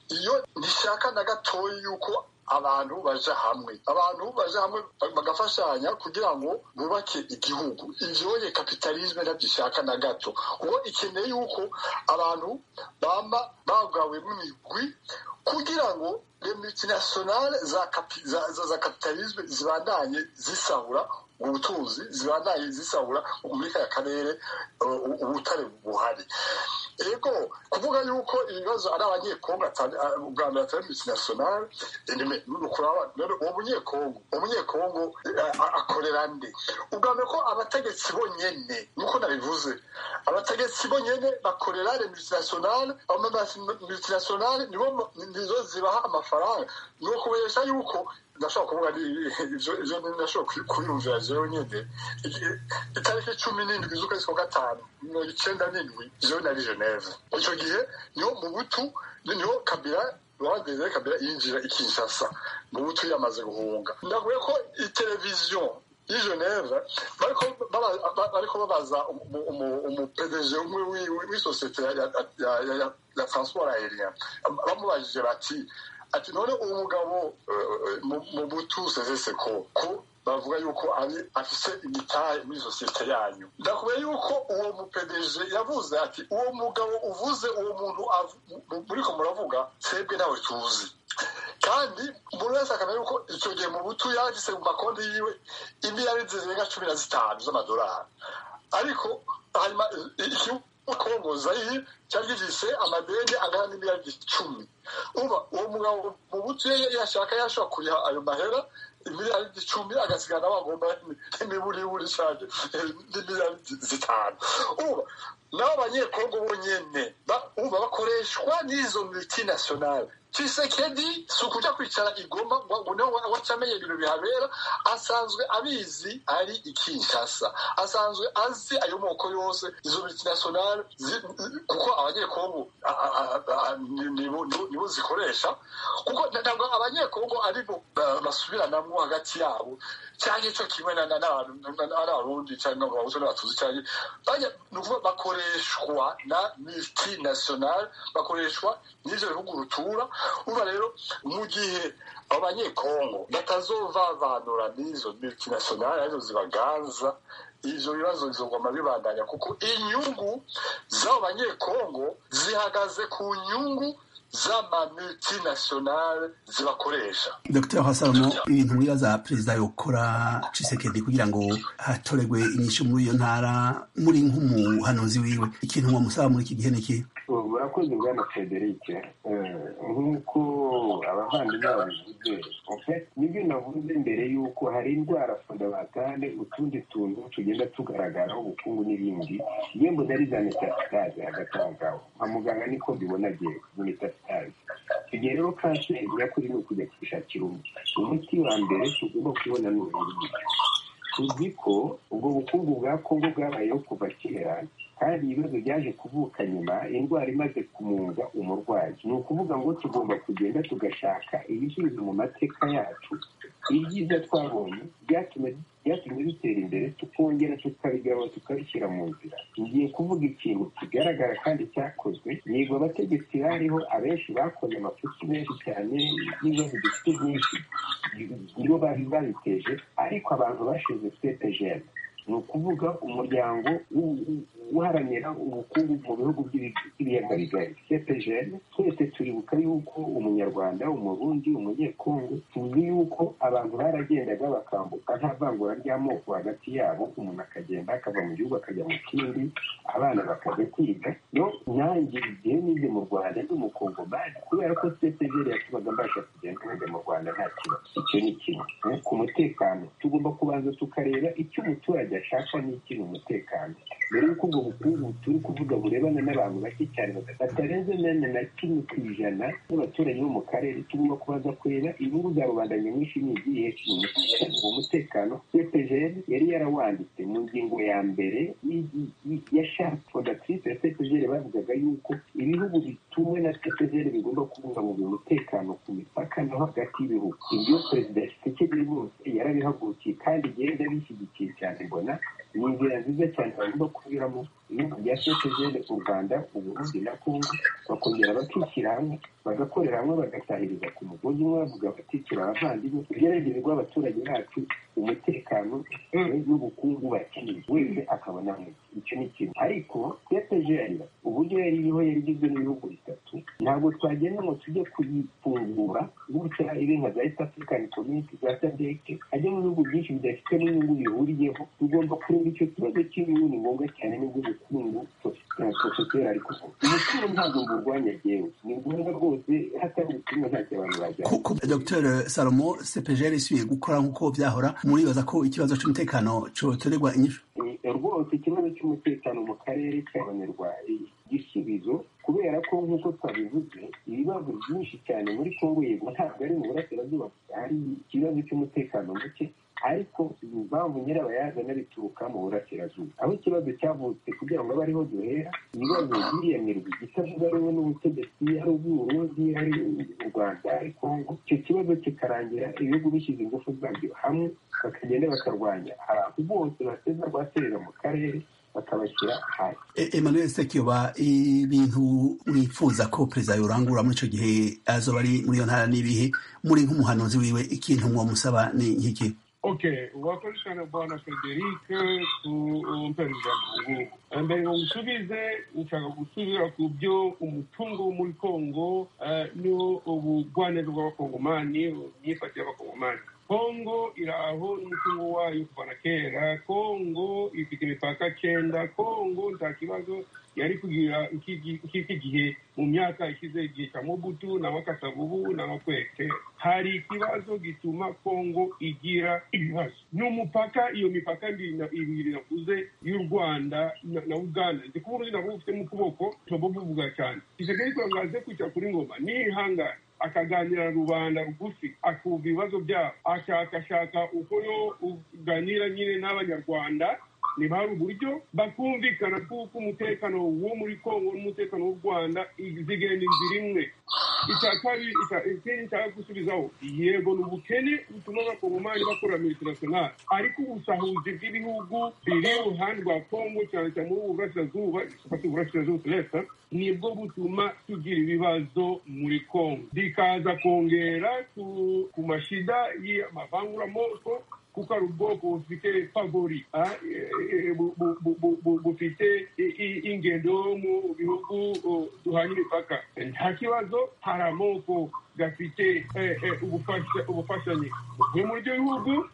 F: iyo ntishaka na gatoya yuko abantu baja hamwe abantu baja hamwe ba- bagafashanya kugira ngo bubake igihugu ivyoye kapitalisme ntabyishaka na gato kuko ikeneye yuko abantu bama bagawemo imigwi kugira ngo le multinationale za, kapi- za, za, za kapitalisme zibandanye zisahura ubutunzi zibandanye zisahura muri kaya karere uh, ubutare buhari ego kuvuga yuko ibibazo ari abanyekongo atari- ah, ubwa mbere atari multinationale uwo munyekongo uwo munyekongo eh, a- akorera nde ubwa mbere ko abategetsi bonyene nkuko nabivuze abategetsi bonyine bakorera le multinationale abo multinationale nibo nizo zibaha amafaranga ni ukubesha yuko ndashobora kuvuga ibyo ndashobora kuyumvira jewe nyine itariki cumi n'indwi z'ukwezi kwa gatanu mirongo icyenda n'indwi jewe nari geneve icyo gihe niho mu butu niho kabira rwandeze kabira yinjira i kinshasa mu butu yamaze guhunga ndavuye ko iteleviziyo y'i geneve bariko babaza umupedege umwe w'isosiyete ya transport aérien bamubajije bati ati none uwo mugabo mu butu sezese ko ko bavuga yuko ari afise imitahe muri sosiyete yanyu ndakuba yuko uwo mupedeje yavuze ati uwo mugabo uvuze uwo muntu muriko muravuga twebwe ntawe tuzi kandi umuntu wese akamenya yuko icyo gihe mu butu yagise mu makonti yiwe imiliyari zirenga cumi na zitanu z'amadolari ariko hanyuma kongo zairi cyari gifise amadeni angana n'imiliyari icumi uba uwo mugabo mu butu yashaka yashobora kuriha ayo mahera imiliyari icumi agasigana bagomba n'imiburiburi cyane n'imiliyari zitanu uba nabo abanyekongo bonyene uba bakoreshwa n'izo multinationale Tshisekedi si ukuja kwicara igoma ngo niho wacamenye ibintu bihabera asanzwe abizi ari ikinshasa asanzwe azi ayo moko yose izo multinationale kuko abanyekongo nibo zikoresha kuko ntabwo abanyekongo aribo basubiranamo hagati yabo cyangwa icyo kimwe n'abarundi cyangwa abahutu n'abatuzi cyangwa ni ukuvuga bakoreshwa na multinationale bakoreshwa n'ibyo bihugu rutura uba rero mu gihe abo banyekongo batazovavanura n'izo multinationale arizo zibaganza ivyo bibazo bizoguma bibandanya kuko inyungu z'abo banyekongo zihagaze ku nyungu z'amamultinationale zibakoresha
A: dr hasamo ibintu mwibaza perezida yokora cisekedi kugira ngo hatoregwe inyishu muri iyo ntara muri nk'umuhanuzi wiwe ikintu mwamusaba muri iki gihe ni ikihe
G: murakoze bwana frederic nk'uko abavandimwe babivuze nibyo navuze mbere y'uko hari indwara fundabatale utundi tuntu tugenda tugaragaraho ubukungu n'ibindi yembo nari za metasitaze hagatangaho nka muganga niko mbibona agiye metasitaze tugiye rero kanseri nyakuri ni ukujya kwishakira umuti umuti wa mbere tugomba kubona ni ubundi tuzi ko ubwo bukungu bwa kongo bwabayeho kuva kera kandi ibibazo byaje kuvuka nyuma indwara imaze kumunga umurwayi ni ukuvuga ngo tugomba kugenda tugashaka ibisubizo mu mateka yacu ibyiza twabonye byatumye bitera imbere tukongera tukabigaba tukabishyira mu nzira ngiye kuvuga ikintu kigaragara kandi cyakozwe nigo abategetsi bariho abenshi bakoze amafuti menshi cyane n'ibibazo dufite byinshi nibo babiteje ariko abantu bashize cepejene ni ukuvuga umuryango uharanira ubukungu mu bihugu by'ibiyaga bigari cepejene twese turibuka yuko umunyarwanda umurundi umunyekongo tuzi yuko abantu baragendaga bakambuka nta vangura ry'amoko hagati yabo umuntu akagenda akava mu gihugu akajya mu kindi abana bakajya kwiga no nanjye igihe nize mu rwanda ndi umukongo bazi kubera ko cepejene yatubaga mbasha kugenda nkajya mu rwanda nta kibazo icyo ni kimwe ku mutekano tugomba kubanza tukareba icyo umuturage ashaka n'ikiri umutekano mbere y'uko ubwo bukungu turi kuvuga burebana n'abantu bake cyane batarenze nane na kimwe ku ijana n'abaturage bo mu karere tugomba kubanza kureba inyungu za rubanda nyamwinshi ni izihe uwo mutekano cepgl yari yarawanditse mu ngingo ya mbere ya sharp fondatrice ya cepgl bavugaga yuko ibihugu bitumwe na cepgl bigomba kubungabunga umutekano ku mipaka no hagati y'ibihugu ibyo perezida tshisekedi rwose yarabihagurukiye kandi igenda bishyigikiye cyane mbona ni inzira nziza cyane bagomba kunyuramo ibihugu bya sosiyete u rwanda uburundi na kongo bakongera bakishyira hamwe bagakorera hamwe bagatahiriza ku mugozi umwe bavuga batikira abavandimwe igeragezwa abaturage bacu umutekano n'ubukungu bakeneye wese akabona icyo ni kimwe ariko cepgl uburyo yari iriho yari igizwe n'ibihugu bitatu ntabwo twagenda ngo tujye kuyifungura gutya ibe nka za east african community za sadeke ajya mu bihugu byinshi bidafite n'inyungu bihuriyeho tugomba kureba icyo kibazo cy'inyungu ni ngombwa cyane n'ubw'ubukungu profeseri ari kuvuga umutungo ntabwo mburwanya ryewe ni ngombwa rwose hatari ubutumwa ntacyo abantu bajyana
A: kuko dr salomo cepgl isubiye gukora nk'uko byahora muribaza ko ikibazo cy'umutekano cyotorerwa inyishu
G: rwose ikibazo cy'umutekano mu karere akarere k'abanyarwari igisubizo kubera ko nk'uko twabivuze ibibazo byinshi cyane muri kongo yego ntabwo ari mu burasirazuba gusa hari ikibazo cy'umutekano muke ariko impamvu nyirabayazana bituruka mu burasirazuba aho ikibazo cyavutse kugira ngo abe ariho duhera ibibazo biriyamirwa igitavuga rumwe n'ubutegetsi ari ubw'uburundi ari u rwanda ari kongo icyo kibazo kikarangira ibihugu bishyize ingufu zabyo hamwe bakagenda bakarwanya abantu bose bateza rwaserera mu karere bakabashyira hasi
A: E- Emmanuel Sekiyoba ibintu mwifuza ko perezida yorangura muri icyo gihe azoba ari muri iyo ntara n'ibihe muri nk'umuhanuzi wiwe ikintu mwamusaba ni nk'iki
D: Okay, wakoresha na bwana Frederic ku mpereza ngugu. Mbere ngo ngusubize nshaka gusubira ku byo umutungo wo muri Kongo eh, ni ubugwaneza bw'abakongomani imyifatire y'abakongomani kongo iri aho n'umutungo wayo kuva na kera kongo ifite imipaka cyenda kongo nta kibazo yari kugira iki- iki gihe mu myaka ishize igihe cya mobutu n'abakasavubu n'abakwete hari ikibazo gituma kongo igira ibibazo ni umupaka iyo mipaka ndi- na- ibiri navuze y'u rwanda na na uganda ndi kuba uruzi nabo ufite mu kuboko ntabwo buvuga cyane isegeri kurangaze kwicara kuri ngoma nihangane akaganira rubanda rugufi akumva ibibazo byabo ashakashaka uko yo uganira nyine n'abanyarwanda niba hari uburyo bakumvikana kuko umutekano wo muri kongo n'umutekano w'u rwanda zigenda inzira imwe icya kabiri icya- ikindi nshaka gusubizaho yego ni ubukene butuma abakongomani bakorera mu international ariko ubusahuzi bw'ibihugu biri iruhande rwa kongo cyane cyane muri ubu burasirazuba ifata uburasirazuba tureta nibwo butuma tugira ibibazo muri kongo bikaza kongera ku- ku mashida y'amavanguramoko kuko ari ubwoko bufite favori ah, eh, eh, bu- bu- bu- bu- bu- bufite i- i- ingendo mu bihugu oh, duhanye imipaka nta kibazo hari amoko gafite eh, eh, ubufasha- ubufashanyi buvuye muri ibyo bihugu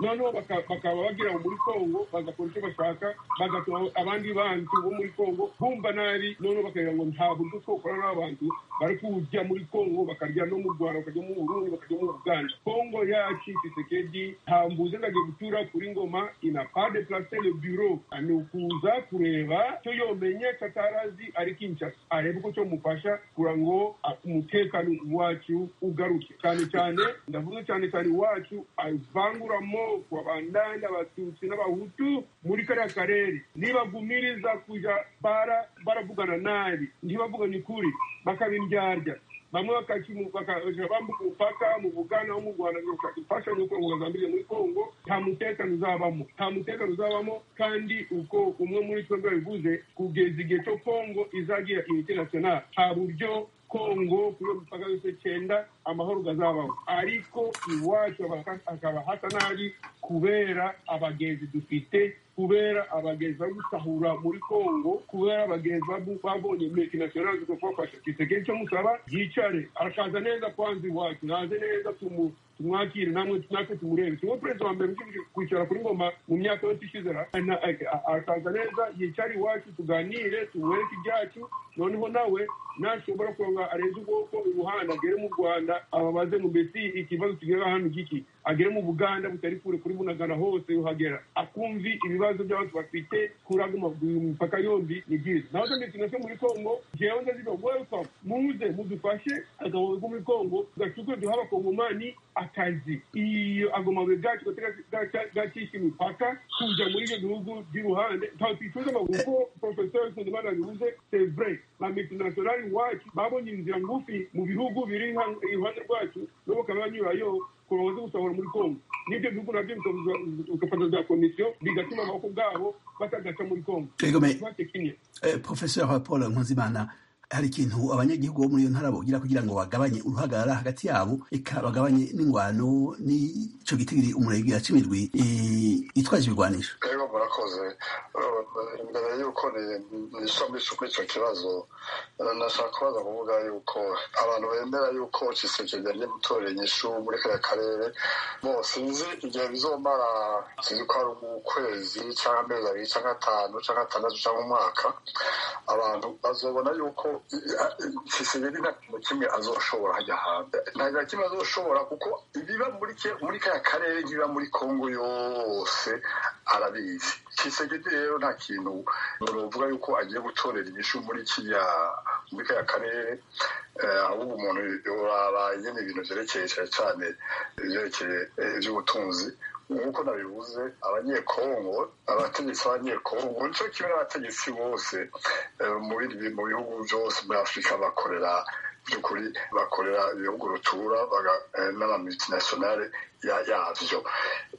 D: noneho baka- bakaba bagira muri kongo bagakora icyo bashaka bagatuma abandi bantu bo muri kongo bumva nabi noneho bakagira ngo nta buryo twakora n'abantu bari kujya muri kongo bakarya no mu rwanda bakajya mu burundi bakajya mu uganda kongo yacu tisekedi ntambuze ngajya gutura kuri ngoma ina pas de place le bureau ni ukuza kureba cyo yomenye katarazi ari kinshasa arebe uko cyo mufasha kugira ngo umutekano wacu ugaruke cyane cyane ndavuga cyane cyane iwacu avanguramo ku bandanda abatutsi n'abahutu muri kariya karere nibagumiriza kujya bara- baravugana nabi ntibavugane ukuri bakabindyarya bamwe bakakimu- bakaja bambuka umupaka mu bugana wo mu rwanda ngo gushaka imfashanyo kugira ngo bazambire muri kongo nta mutekano uzabamo nta mutekano uzabamo kandi uko umwe muri twebwe yabivuze kugeza igihe cyo kongo izagira international nta buryo kongo kuri iyo mipaka yose cyenda amahoro gazabaho ariko iwacu abaka- hakaba hasa nabi kubera abagenzi dufite kubera abagenzi bari gusahura muri kongo kubera abagenzi babu- babonye multinational zikofafasha kisekedi cyo musaba yicare arakaza neza kwanza iwacu naze neza tumu tumwakire namwe natwe tumurebe siwo perezida wa mbere ushinzwe kwicara kuri ngoma mu myaka yose ishize ra- na- a- a- arakaza neza yicare iwacu tuganire tumwereke ibyacu noneho nawe nashobora kuronga arenze ubwoko ubuhanda agere mu rwanda ababaze ngo mbese ikibazo kigera hano giki agere mu buganda butari kure kuri bunagana hose yohagera akumvi ibibazo by'abantu bafite kuraga imipaka yombi ni byiza naho ndetse nacyo muri kongo jewe ndaziga welcome muze mudufashe agabo ko muri kongo gacuke duha abakongomani akazi iyo agomabwe gacu gacisha imipaka kuja muri ibyo bihugu by'iruhande ntawe twicuza amaguru kuko profesor kundimana yabivuze c'est vrai ba multinationale iwacu babonye inzira ngufi mu bihugu biri iha- iruhande rwacu nabo bakaba banyurayo kuba bazi gusahura muri kongo n'ibyo bihugu nabyo bikabuza- bigafata za komisiyo bigatuma amaboko bwabo batagaca muri kongo
A: Twigomeye.
D: Twate kimwe.
A: Eh, Professor Paul Nkuzimana hari ikintu abanyagihugu bo muri iyo ntara bogira kugira ngo bagabanye uruhagarara hagati yabo eka bagabanye n'ingwano n'ico gitigiri umurenge yacimirwi eh, itwaje ibigwanisho
F: rero murakoze Eh, imbere y'uko ni- nisomesha kuri icyo kibazo eh, nashaka kubaza kuvuga yuko abantu bemera yuko kisekedi n'imitorere nyinshi muri kariya karere bose sinzi igihe bizomara sinzi ko ari ukwezi cyangwa amezi abiri cyangwa atanu cyangwa atandatu cyangwa umwaka abantu bazobona yuko kisigari nta kintu kimwe azoshobora hajya hanze nta kintu na kimwe azoshobora kuko ibiba muri ke muri kaya karere n'ibiba muri kongo yose arabizi kisegedi rero nta kintu uvuga yuko agiye gutorera inyishu muri kiriya muri kaya karere ahubwo umuntu uraba nyine ibintu byerekeye cyane cyane ibyerekeye iby'ubutunzi nk'uko nabivuze abanyekongo abategetsi b'abanyekongo nicyo kimwe n'abategetsi bose mu bihugu byose muri afurika bakorera by'ukuri bakorera ibihugu rutura n'amamultinationale yabyo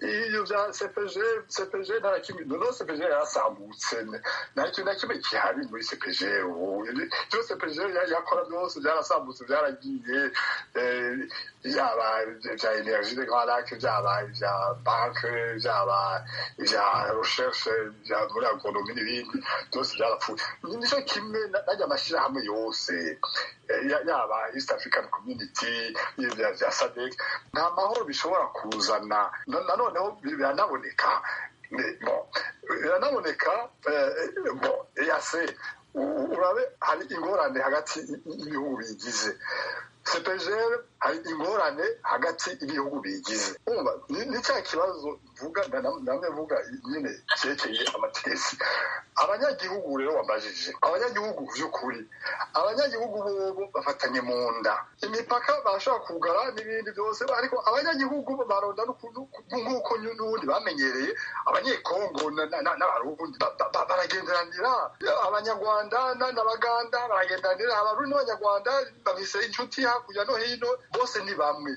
F: ibyo bya sepeje sepeje nta kimwe noneho sepeje yarasambutse nta kintu na kimwe gihari muri sepeje ubu ibyo sepeje yakora byose byarasambutse byaragiye byaba ibya energie de grand lac byaba ibya banke byaba ibya recherche bya muri agronomi n'ibindi byose byarapfuye nicyo kimwe najya amashyirahamwe yose yaba east african community bya sadek nta mahoro bishobora kuzana nanoneho biranaboneka biranaboneka yase urabe hari ingorane hagati y'ibihugu bigize sepejere hari ingorane hagati y'ibihugu bigize ni cya kibazo mvuga namwe mvuga nyine cyerekeye amategesi abanyagihugu rero wabajije abanyagihugu by'ukuri abanyagihugu bobo bafatanye mu nda imipaka bashobora kugara n'ibindi byose ariko abanyagihugu baronda nk'uko n'ubundi bamenyereye abanyekongo n'abarundi baragenderanira abanyarwanda n'abaganda baragenderanira abarundi n'abanyarwanda bafise inshuti hakurya no hino bose ni bamwe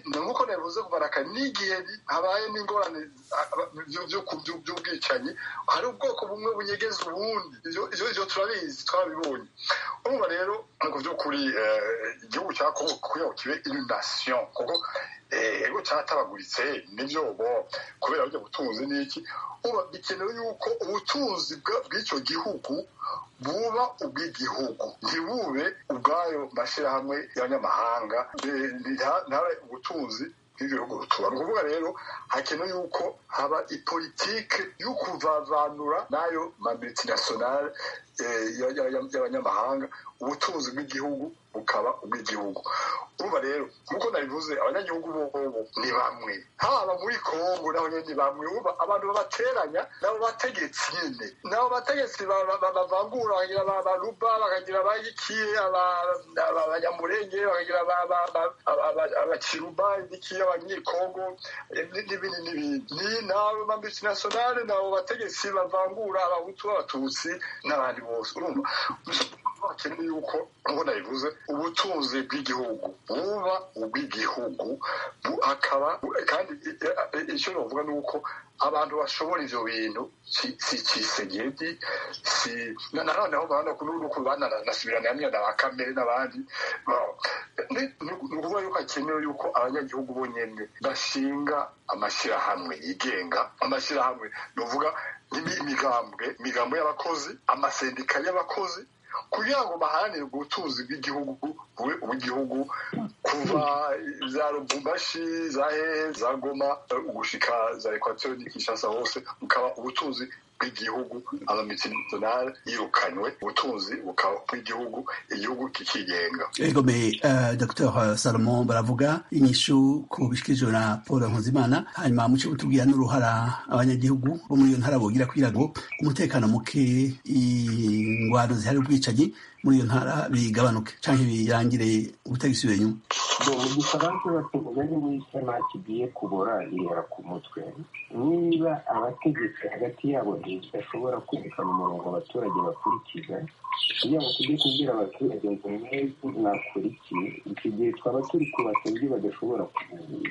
F: nk'uko nabivuze kubaraka n'igihe habaye n'ingorane by'ubwicanyi hari ubwoko bumwe bunyegeza ubundi ibyo turabizi twabibonye urumva rero mu by'ukuri igihugu cya kongo kugira ngo kibe inundasiyo kuko ego cyatabaguritse nibyo bo kubera burya butunzi n'iki uba bikenewe yuko ubutunzi bw'icyo gihugu buba ubw'igihugu ntibube ubwayo mashyirahamwe y'abanyamahanga ntabe ubutunzi bw'ibihugu rutura ni ukuvuga rero hakenewe yuko haba ipolitike yo kuvavanura n'ayo mamultinationale y'abanyamahanga ubutunzi bw'igihugu bukaba ubw'igihugu urumva rero nk'uko nabivuze abanyagihugu bobo ni bamwe haba muri kongo naho nyine ni bamwe uba abantu babateranya nabo bategetsi nyine nabo bategetsi bavangura bakagira ba baruba bakagira abayikiye abanyamurenge bakagira abakiruba ibikiye abanyekongo n'ibindi n'ibindi ni nabo mambitinationale nabo bategetsi bavangura abahutu b'abatutsi n'abandi bose urumva bakeneye yuko nk'uko nabivuze ubutunzi bw'igihugu buba ubw'igihugu akaba kandi icyo navuga ni uko abantu bashobora ibyo bintu si kisegedi si na noneho n'uko bananasubirana hamwe na ba kamere n'abandi ni ukuvuga yuko hakenewe yuko abanyagihugu bonyine bashinga amashyirahamwe yigenga amashyirahamwe ni ukuvuga imigambwe imigambwe y'abakozi amasendika y'abakozi kugira ngo baharanire ubutunzi bw'igihugu bube ubw'igihugu kuva za rubumbashi za hehe za goma gushika za ekwatori n'ikishasa hose bukaba ubutunzi bw'igihugu abamitinasiyonari yirukanywe ubutunzi bukaba bw'igihugu igihugu kikigenga
A: egomeye dr salomon baravuga inyishu ku bishyikirijwe na paul nkuzimana hanyuma mu cyo tubwira n'uruhara abanyagihugu bo muri iyo ntara bogira kugira ngo umutekano muke ingwano zihari ubwicanyi muri iyo ntara bigabanuke cyangwa birangire ubutagisubira inyuma
G: mu gifaransa batumva ni muri sama kigiye kubora ihera ku mutwe niba abategetsi hagati yabo ntibashobora kwerekana umurongo abaturage bakurikiza kugira ngo tujye kubwira abaturage ngo mwebwe mwakurikiye iki gihe twaba turi kubaka ibyo badashobora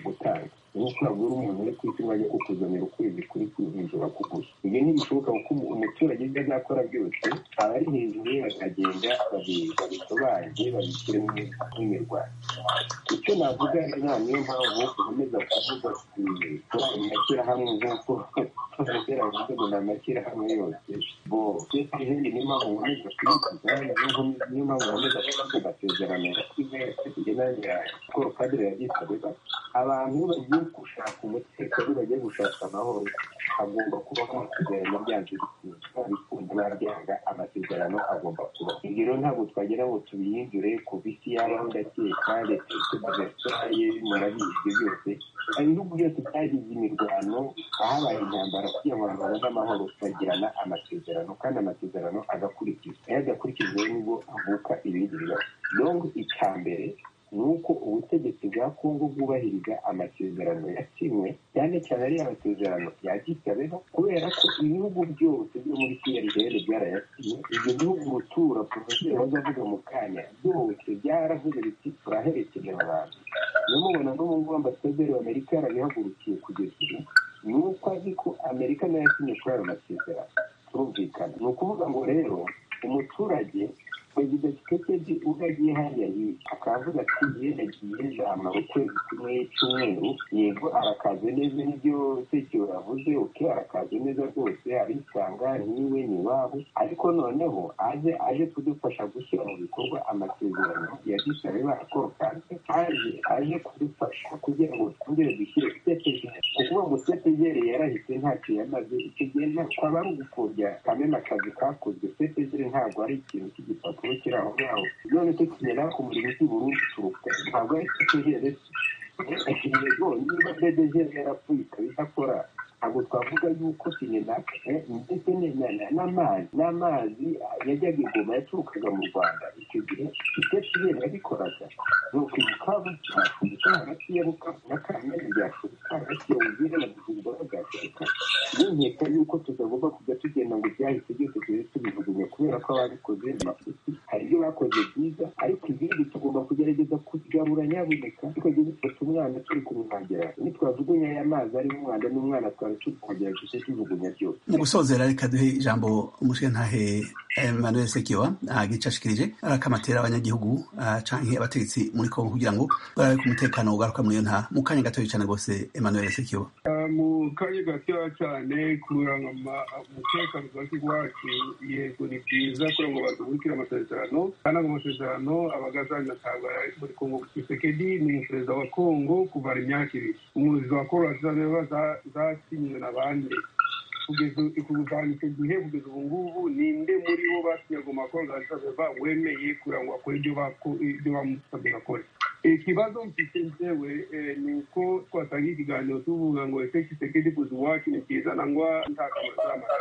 G: gutanga nk'uko nabwira umuntu uri ku isi bajya kukuzanira ukwezi kuri kwihuje bakuguza ibyo ntibishoboka kuko umuturage ibyo azakora byose aba ari hejuru ye bakagenda babisobanuye babishyire mu mirwano icyo navuga nta niyo mpamvu ukomeza kuvuga ko amashyirahamwe nk'uko tuzagera mu rwego ni amashyirahamwe yose bo izindi niyo mpamvu ukomeza kubivuga niyo mpamvu ukomeza kubivuga amasezerano kugira ngo padiri yagize abantu bagiye gushaka umutekano bagiye gushaka amahoro hagomba kubaho amasezerano byangiritse abikunda n'abyanga amasezerano agomba kuba ibyo rero ntabwo twagera ngo tubihindure ku bisi yabaho ndateka leta tudasiraye murabizi byose hari ibihugu byose byagize imirwano ahabaye intambara kugira ngo abantu babone amahoro bagirana amasezerano kandi amasezerano agakurikizwa iyo adakurikijwe nibwo avuka ibindi bibazo donc icya mbere ni uko ubutegetsi bwa kongo bwubahiriza amasezerano yasinywe cyane cyane ari amasezerano yagitabeho kubera ko ibihugu byose byo muri crl byarayasinye ibyo bihugu rutura porofeseri bazavuga mu kanya byose byaravuze biti turaherekeza abantu niyo mubona n'ubu ngubu ambasaderi w'amerika yarabihagurukiye kugeza ubu ni uko azi ko amerika nayo yasinye kuri ayo masezerano turumvikana ni ukuvuga ngo rero umuturage perezida kisekedi ubwo agiye hariya hirya akavuga ati yenda agiye zamara ukwezi kumwe cy'umweru yego arakaze neza n'ibyo sekiro yavuze uke arakaze neza rwose arisanga niwe ni iwabo ariko noneho aze aje kudufasha gushyira mu bikorwa amasezerano ya gisabe barakorokase aje aje kudufasha kugira ngo twongere dushyire setegeri kuvuga ngo setegeri yarahise ntacyo yamaze icyo gihe kwaba ari ugupfobya kamena akazi kakozwe setegeri ntabwo ari ikintu cy'igipapuro amakuru kiri aho ngaho none tukigera ku murimo cy'i burundi turuka ntabwo ari tutigere yego niba bbg yarapfuye ikaba idakora ntabwo twavuga yuko sinenaka ndetse n'amazi n'amazi yajyaga ingoma yaturukaga mu rwanda icyo gihe itetiyeri yabikoraga ni ukwibukavu bya afurika hagati ya bukavu na kamena bya afurika hagati ya bugire na bujumbura bya afurika n'inkeka yuko tutagomba kujya tugenda ngo byahise byose tujye tubijugunya kubera ko ababikoze amafuti hari ibyo bakoze byiza ariko ibindi tugomba kugerageza kugarura nyabuneka tukajya dufata umwana turi kumwangira nitwajugunya aya mazi arimo umwanda n'umwana twari turi kongera duce tujugunya byose
A: mu gusozera reka duhe ijambo umushe ntahe emmanuel sekiwa agica ashikirije arakamatera abanyagihugu canke abategetsi muri kongo kugira ngo barabe ku mutekano ugaruka muri iyo ntara mu kanya gatoya cane rwose emmanuel sekiwa
D: mu kanya gatoya cyane kurangama umutekano ugake iwacu yego ni byiza kugira ngo badukire amasezerano kandi ago masezerano abagazanya asanga muri kongo kisekedi ni perezida wa kongo kuva imyaka ibiri umuyobozi wa kongo azabeba zasinywe na bande kugeza kuvana icyo gihe kugeza ubu ngubu ninde muri bo basinye ago makororasabeba wemeye kugira ngo akore ibyo bamusabye gakore ikibazo mfite nzewe ni uko twatangiye ikiganiro tuvuga ngo ese kisekedi kuza iwacu ni byiza nangwa nta kamaro z'amara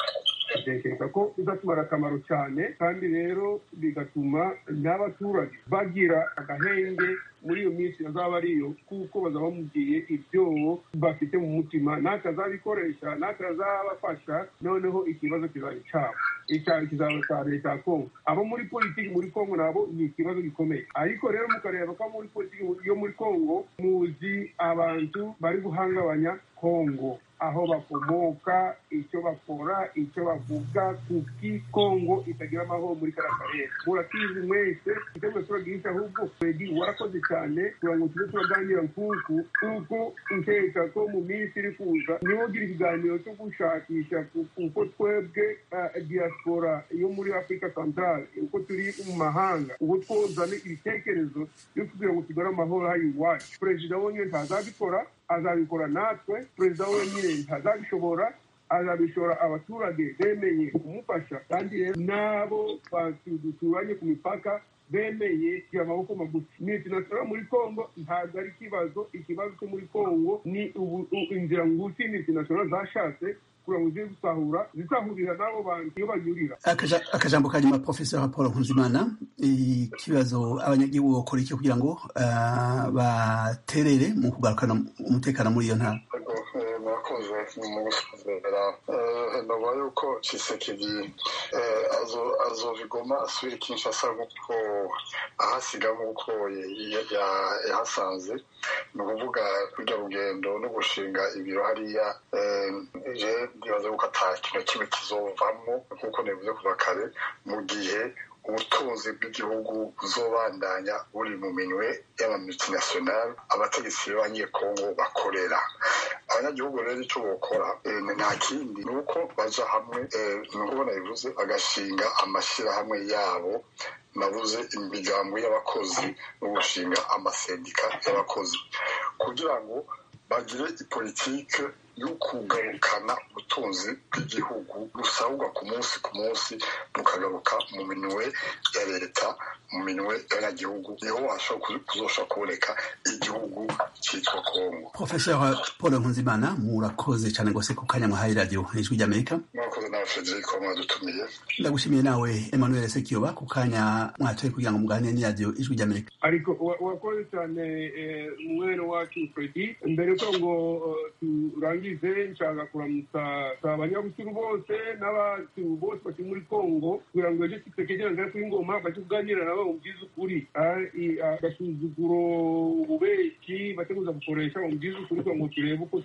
D: ndatekereza ko bizatubara akamaro cyane kandi rero bigatuma n'abaturage bagira agahenge muri iyo minsi azaba ari iyo kuko bazaba bamubwiye ibyo bafite mu mutima n'atazabikoresha n'atazabafasha noneho ikibazo kizaba icyabo icyaro kizaba cya leta ya kongo abo muri politiki muri kongo nabo ni ikibazo gikomeye ariko rero mukareba ko muri politiki yo muri kongo muzi abantu bari guhangabanya kongo aho bakomoka icyo bakora icyo bavuga kuki kongo itagira amahoro muri kariya karere murakizi mwese igitego turagihisha ahubwo fedi warakoze cyane kugira ngo tube turaganira nkuku kuko nkeka ko mu minsi iri kuza niho ugira ikiganiro cyo gushakisha kuko twebwe diaspora yo muri afurika centrale uko turi mu mahanga uko twozana ibitekerezo byo kugira ngo tugare amahoro hano iwacu perezida wonyine ntazabikora azabikora natwe perezida wenyine ntazabishobora azabishora abaturage bemeye kumufasha kandi rero n'abo duturanye ku mipaka bemeye kugira amaboko magufi ni ikinasora muri kongo ntabwo ari ikibazo ikibazo cyo muri kongo ni inzira ngufi ni ikinasora zashatse kugira ngo zibe gusahura zisahurira n'abo bantu iyo banyurira
A: akajambo ka nyuma profesor paul nkunzimana ikibazo abanyagihugu bakora icyo kugira ngo baterere mu kugarukana umutekano muri iyo ntara
F: mwakoze mu gusezera ntabwo yuko kisekedi azobigoma asubira kinshasa nk'uko ahasiga nk'uko yahasanze ni ukuvuga kurya rugendo no gushinga ibiro hariya je ndibaza yuko ata kintu kimwe kizovamo nk'uko nabivuze kuva kare mu gihe ubutunzi bw'igihugu buzobandanya buri mu minwe y'amamultinationale abategetsi b'abanyekongo bakorera abanyagihugu rero icyo bokora nta kindi ni uko baja hamwe ni uko banabivuze bagashinga amashyirahamwe yabo nabuze imiryango y'abakozi no gushinga amasendika y'abakozi kugira ngo bagire ipolitike yo kugarukana ubutunzi bw'igihugu busabwa ku munsi ku munsi bukagaruka mu minwe ya leta mu minwe y'abanyagihugu niho washobora kuzashobora kuboneka igihugu cyitwa kongo
A: profesor paul nkunzimana murakoze cyane rwose ku kanya mwahaye radiyo ijwi ry'amerika
F: murakoze nawe frederic mwadutumiye
A: ndagushimiye nawe emmanuel sekiyoba ku kanya mwatoye kugira ngo muganire n'iradiyo ijwi ry'amerika
D: ariko wakoze cyane umwere wacu fredi mbere ko ngo turangize nshaka kuramutsa abanyabuturu bose n'abantu bose bari muri kongo kugira ngo ejo tutekegerane kuri ngoma bajye kuganira nabo mubwiza ukuri agasuzuguro ububeshyi bateguza gukoresha mubwiza ukuri kugira ngo turebe uko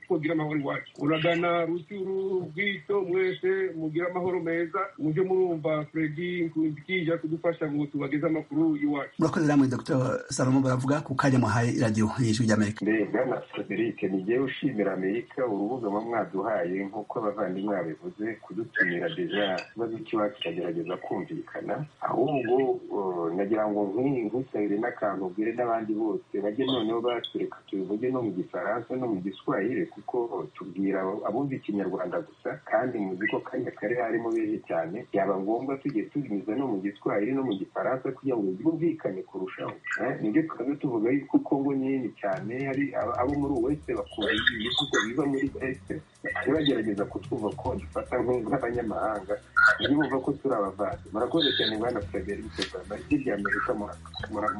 D: twogira amahoro iwacu uragana rucyuru bwito mwese mugire amahoro meza mujye murumva fredi nkunzikija kudufasha ngo tubageze amakuru iwacu
A: murakoze namwe dr salomo baravuga ku kanya muhaye radiyo y'ijwi ry'amerika
G: mbega na frederic nijye ushimira amerika urubuga muba mwaduhaye nk'uko abavandimwe babivuze kudutumira deja ikibazo cy'iwacu kikagerageza kumvikana ahubwo nagira ngo nkusabire n'akantu ubwire n'abandi bose bajye noneho batureka tubivuge no mu gifaransa no mu giswahire kuko tubwira abumva ikinyarwanda gusa kandi muzi ko kanya kari harimo beje cyane yaba ngombwa tugiye tubinyuza no mu giswahire no mu gifaransa kugira ngo byumvikane kurushaho nibyo tukaza tuvuga yuko kongo nini cyane hari abo muri uwese bakunda ibihugu biva muri este bagerageza kutwumva ko dufata nk'abanyamahanga niyo bumva ko turi abavandi murakoze cyane bwana frederic rwanda hirya amerika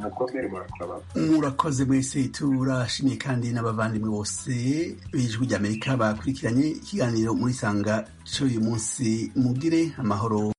G: mukomere murakaba
A: murakoze mwese turashimiye kandi n'abavandimwe bose b'ijwi ry'amerika bakurikiranye ikiganiro muri sanga cy'uyu munsi mugire amahoro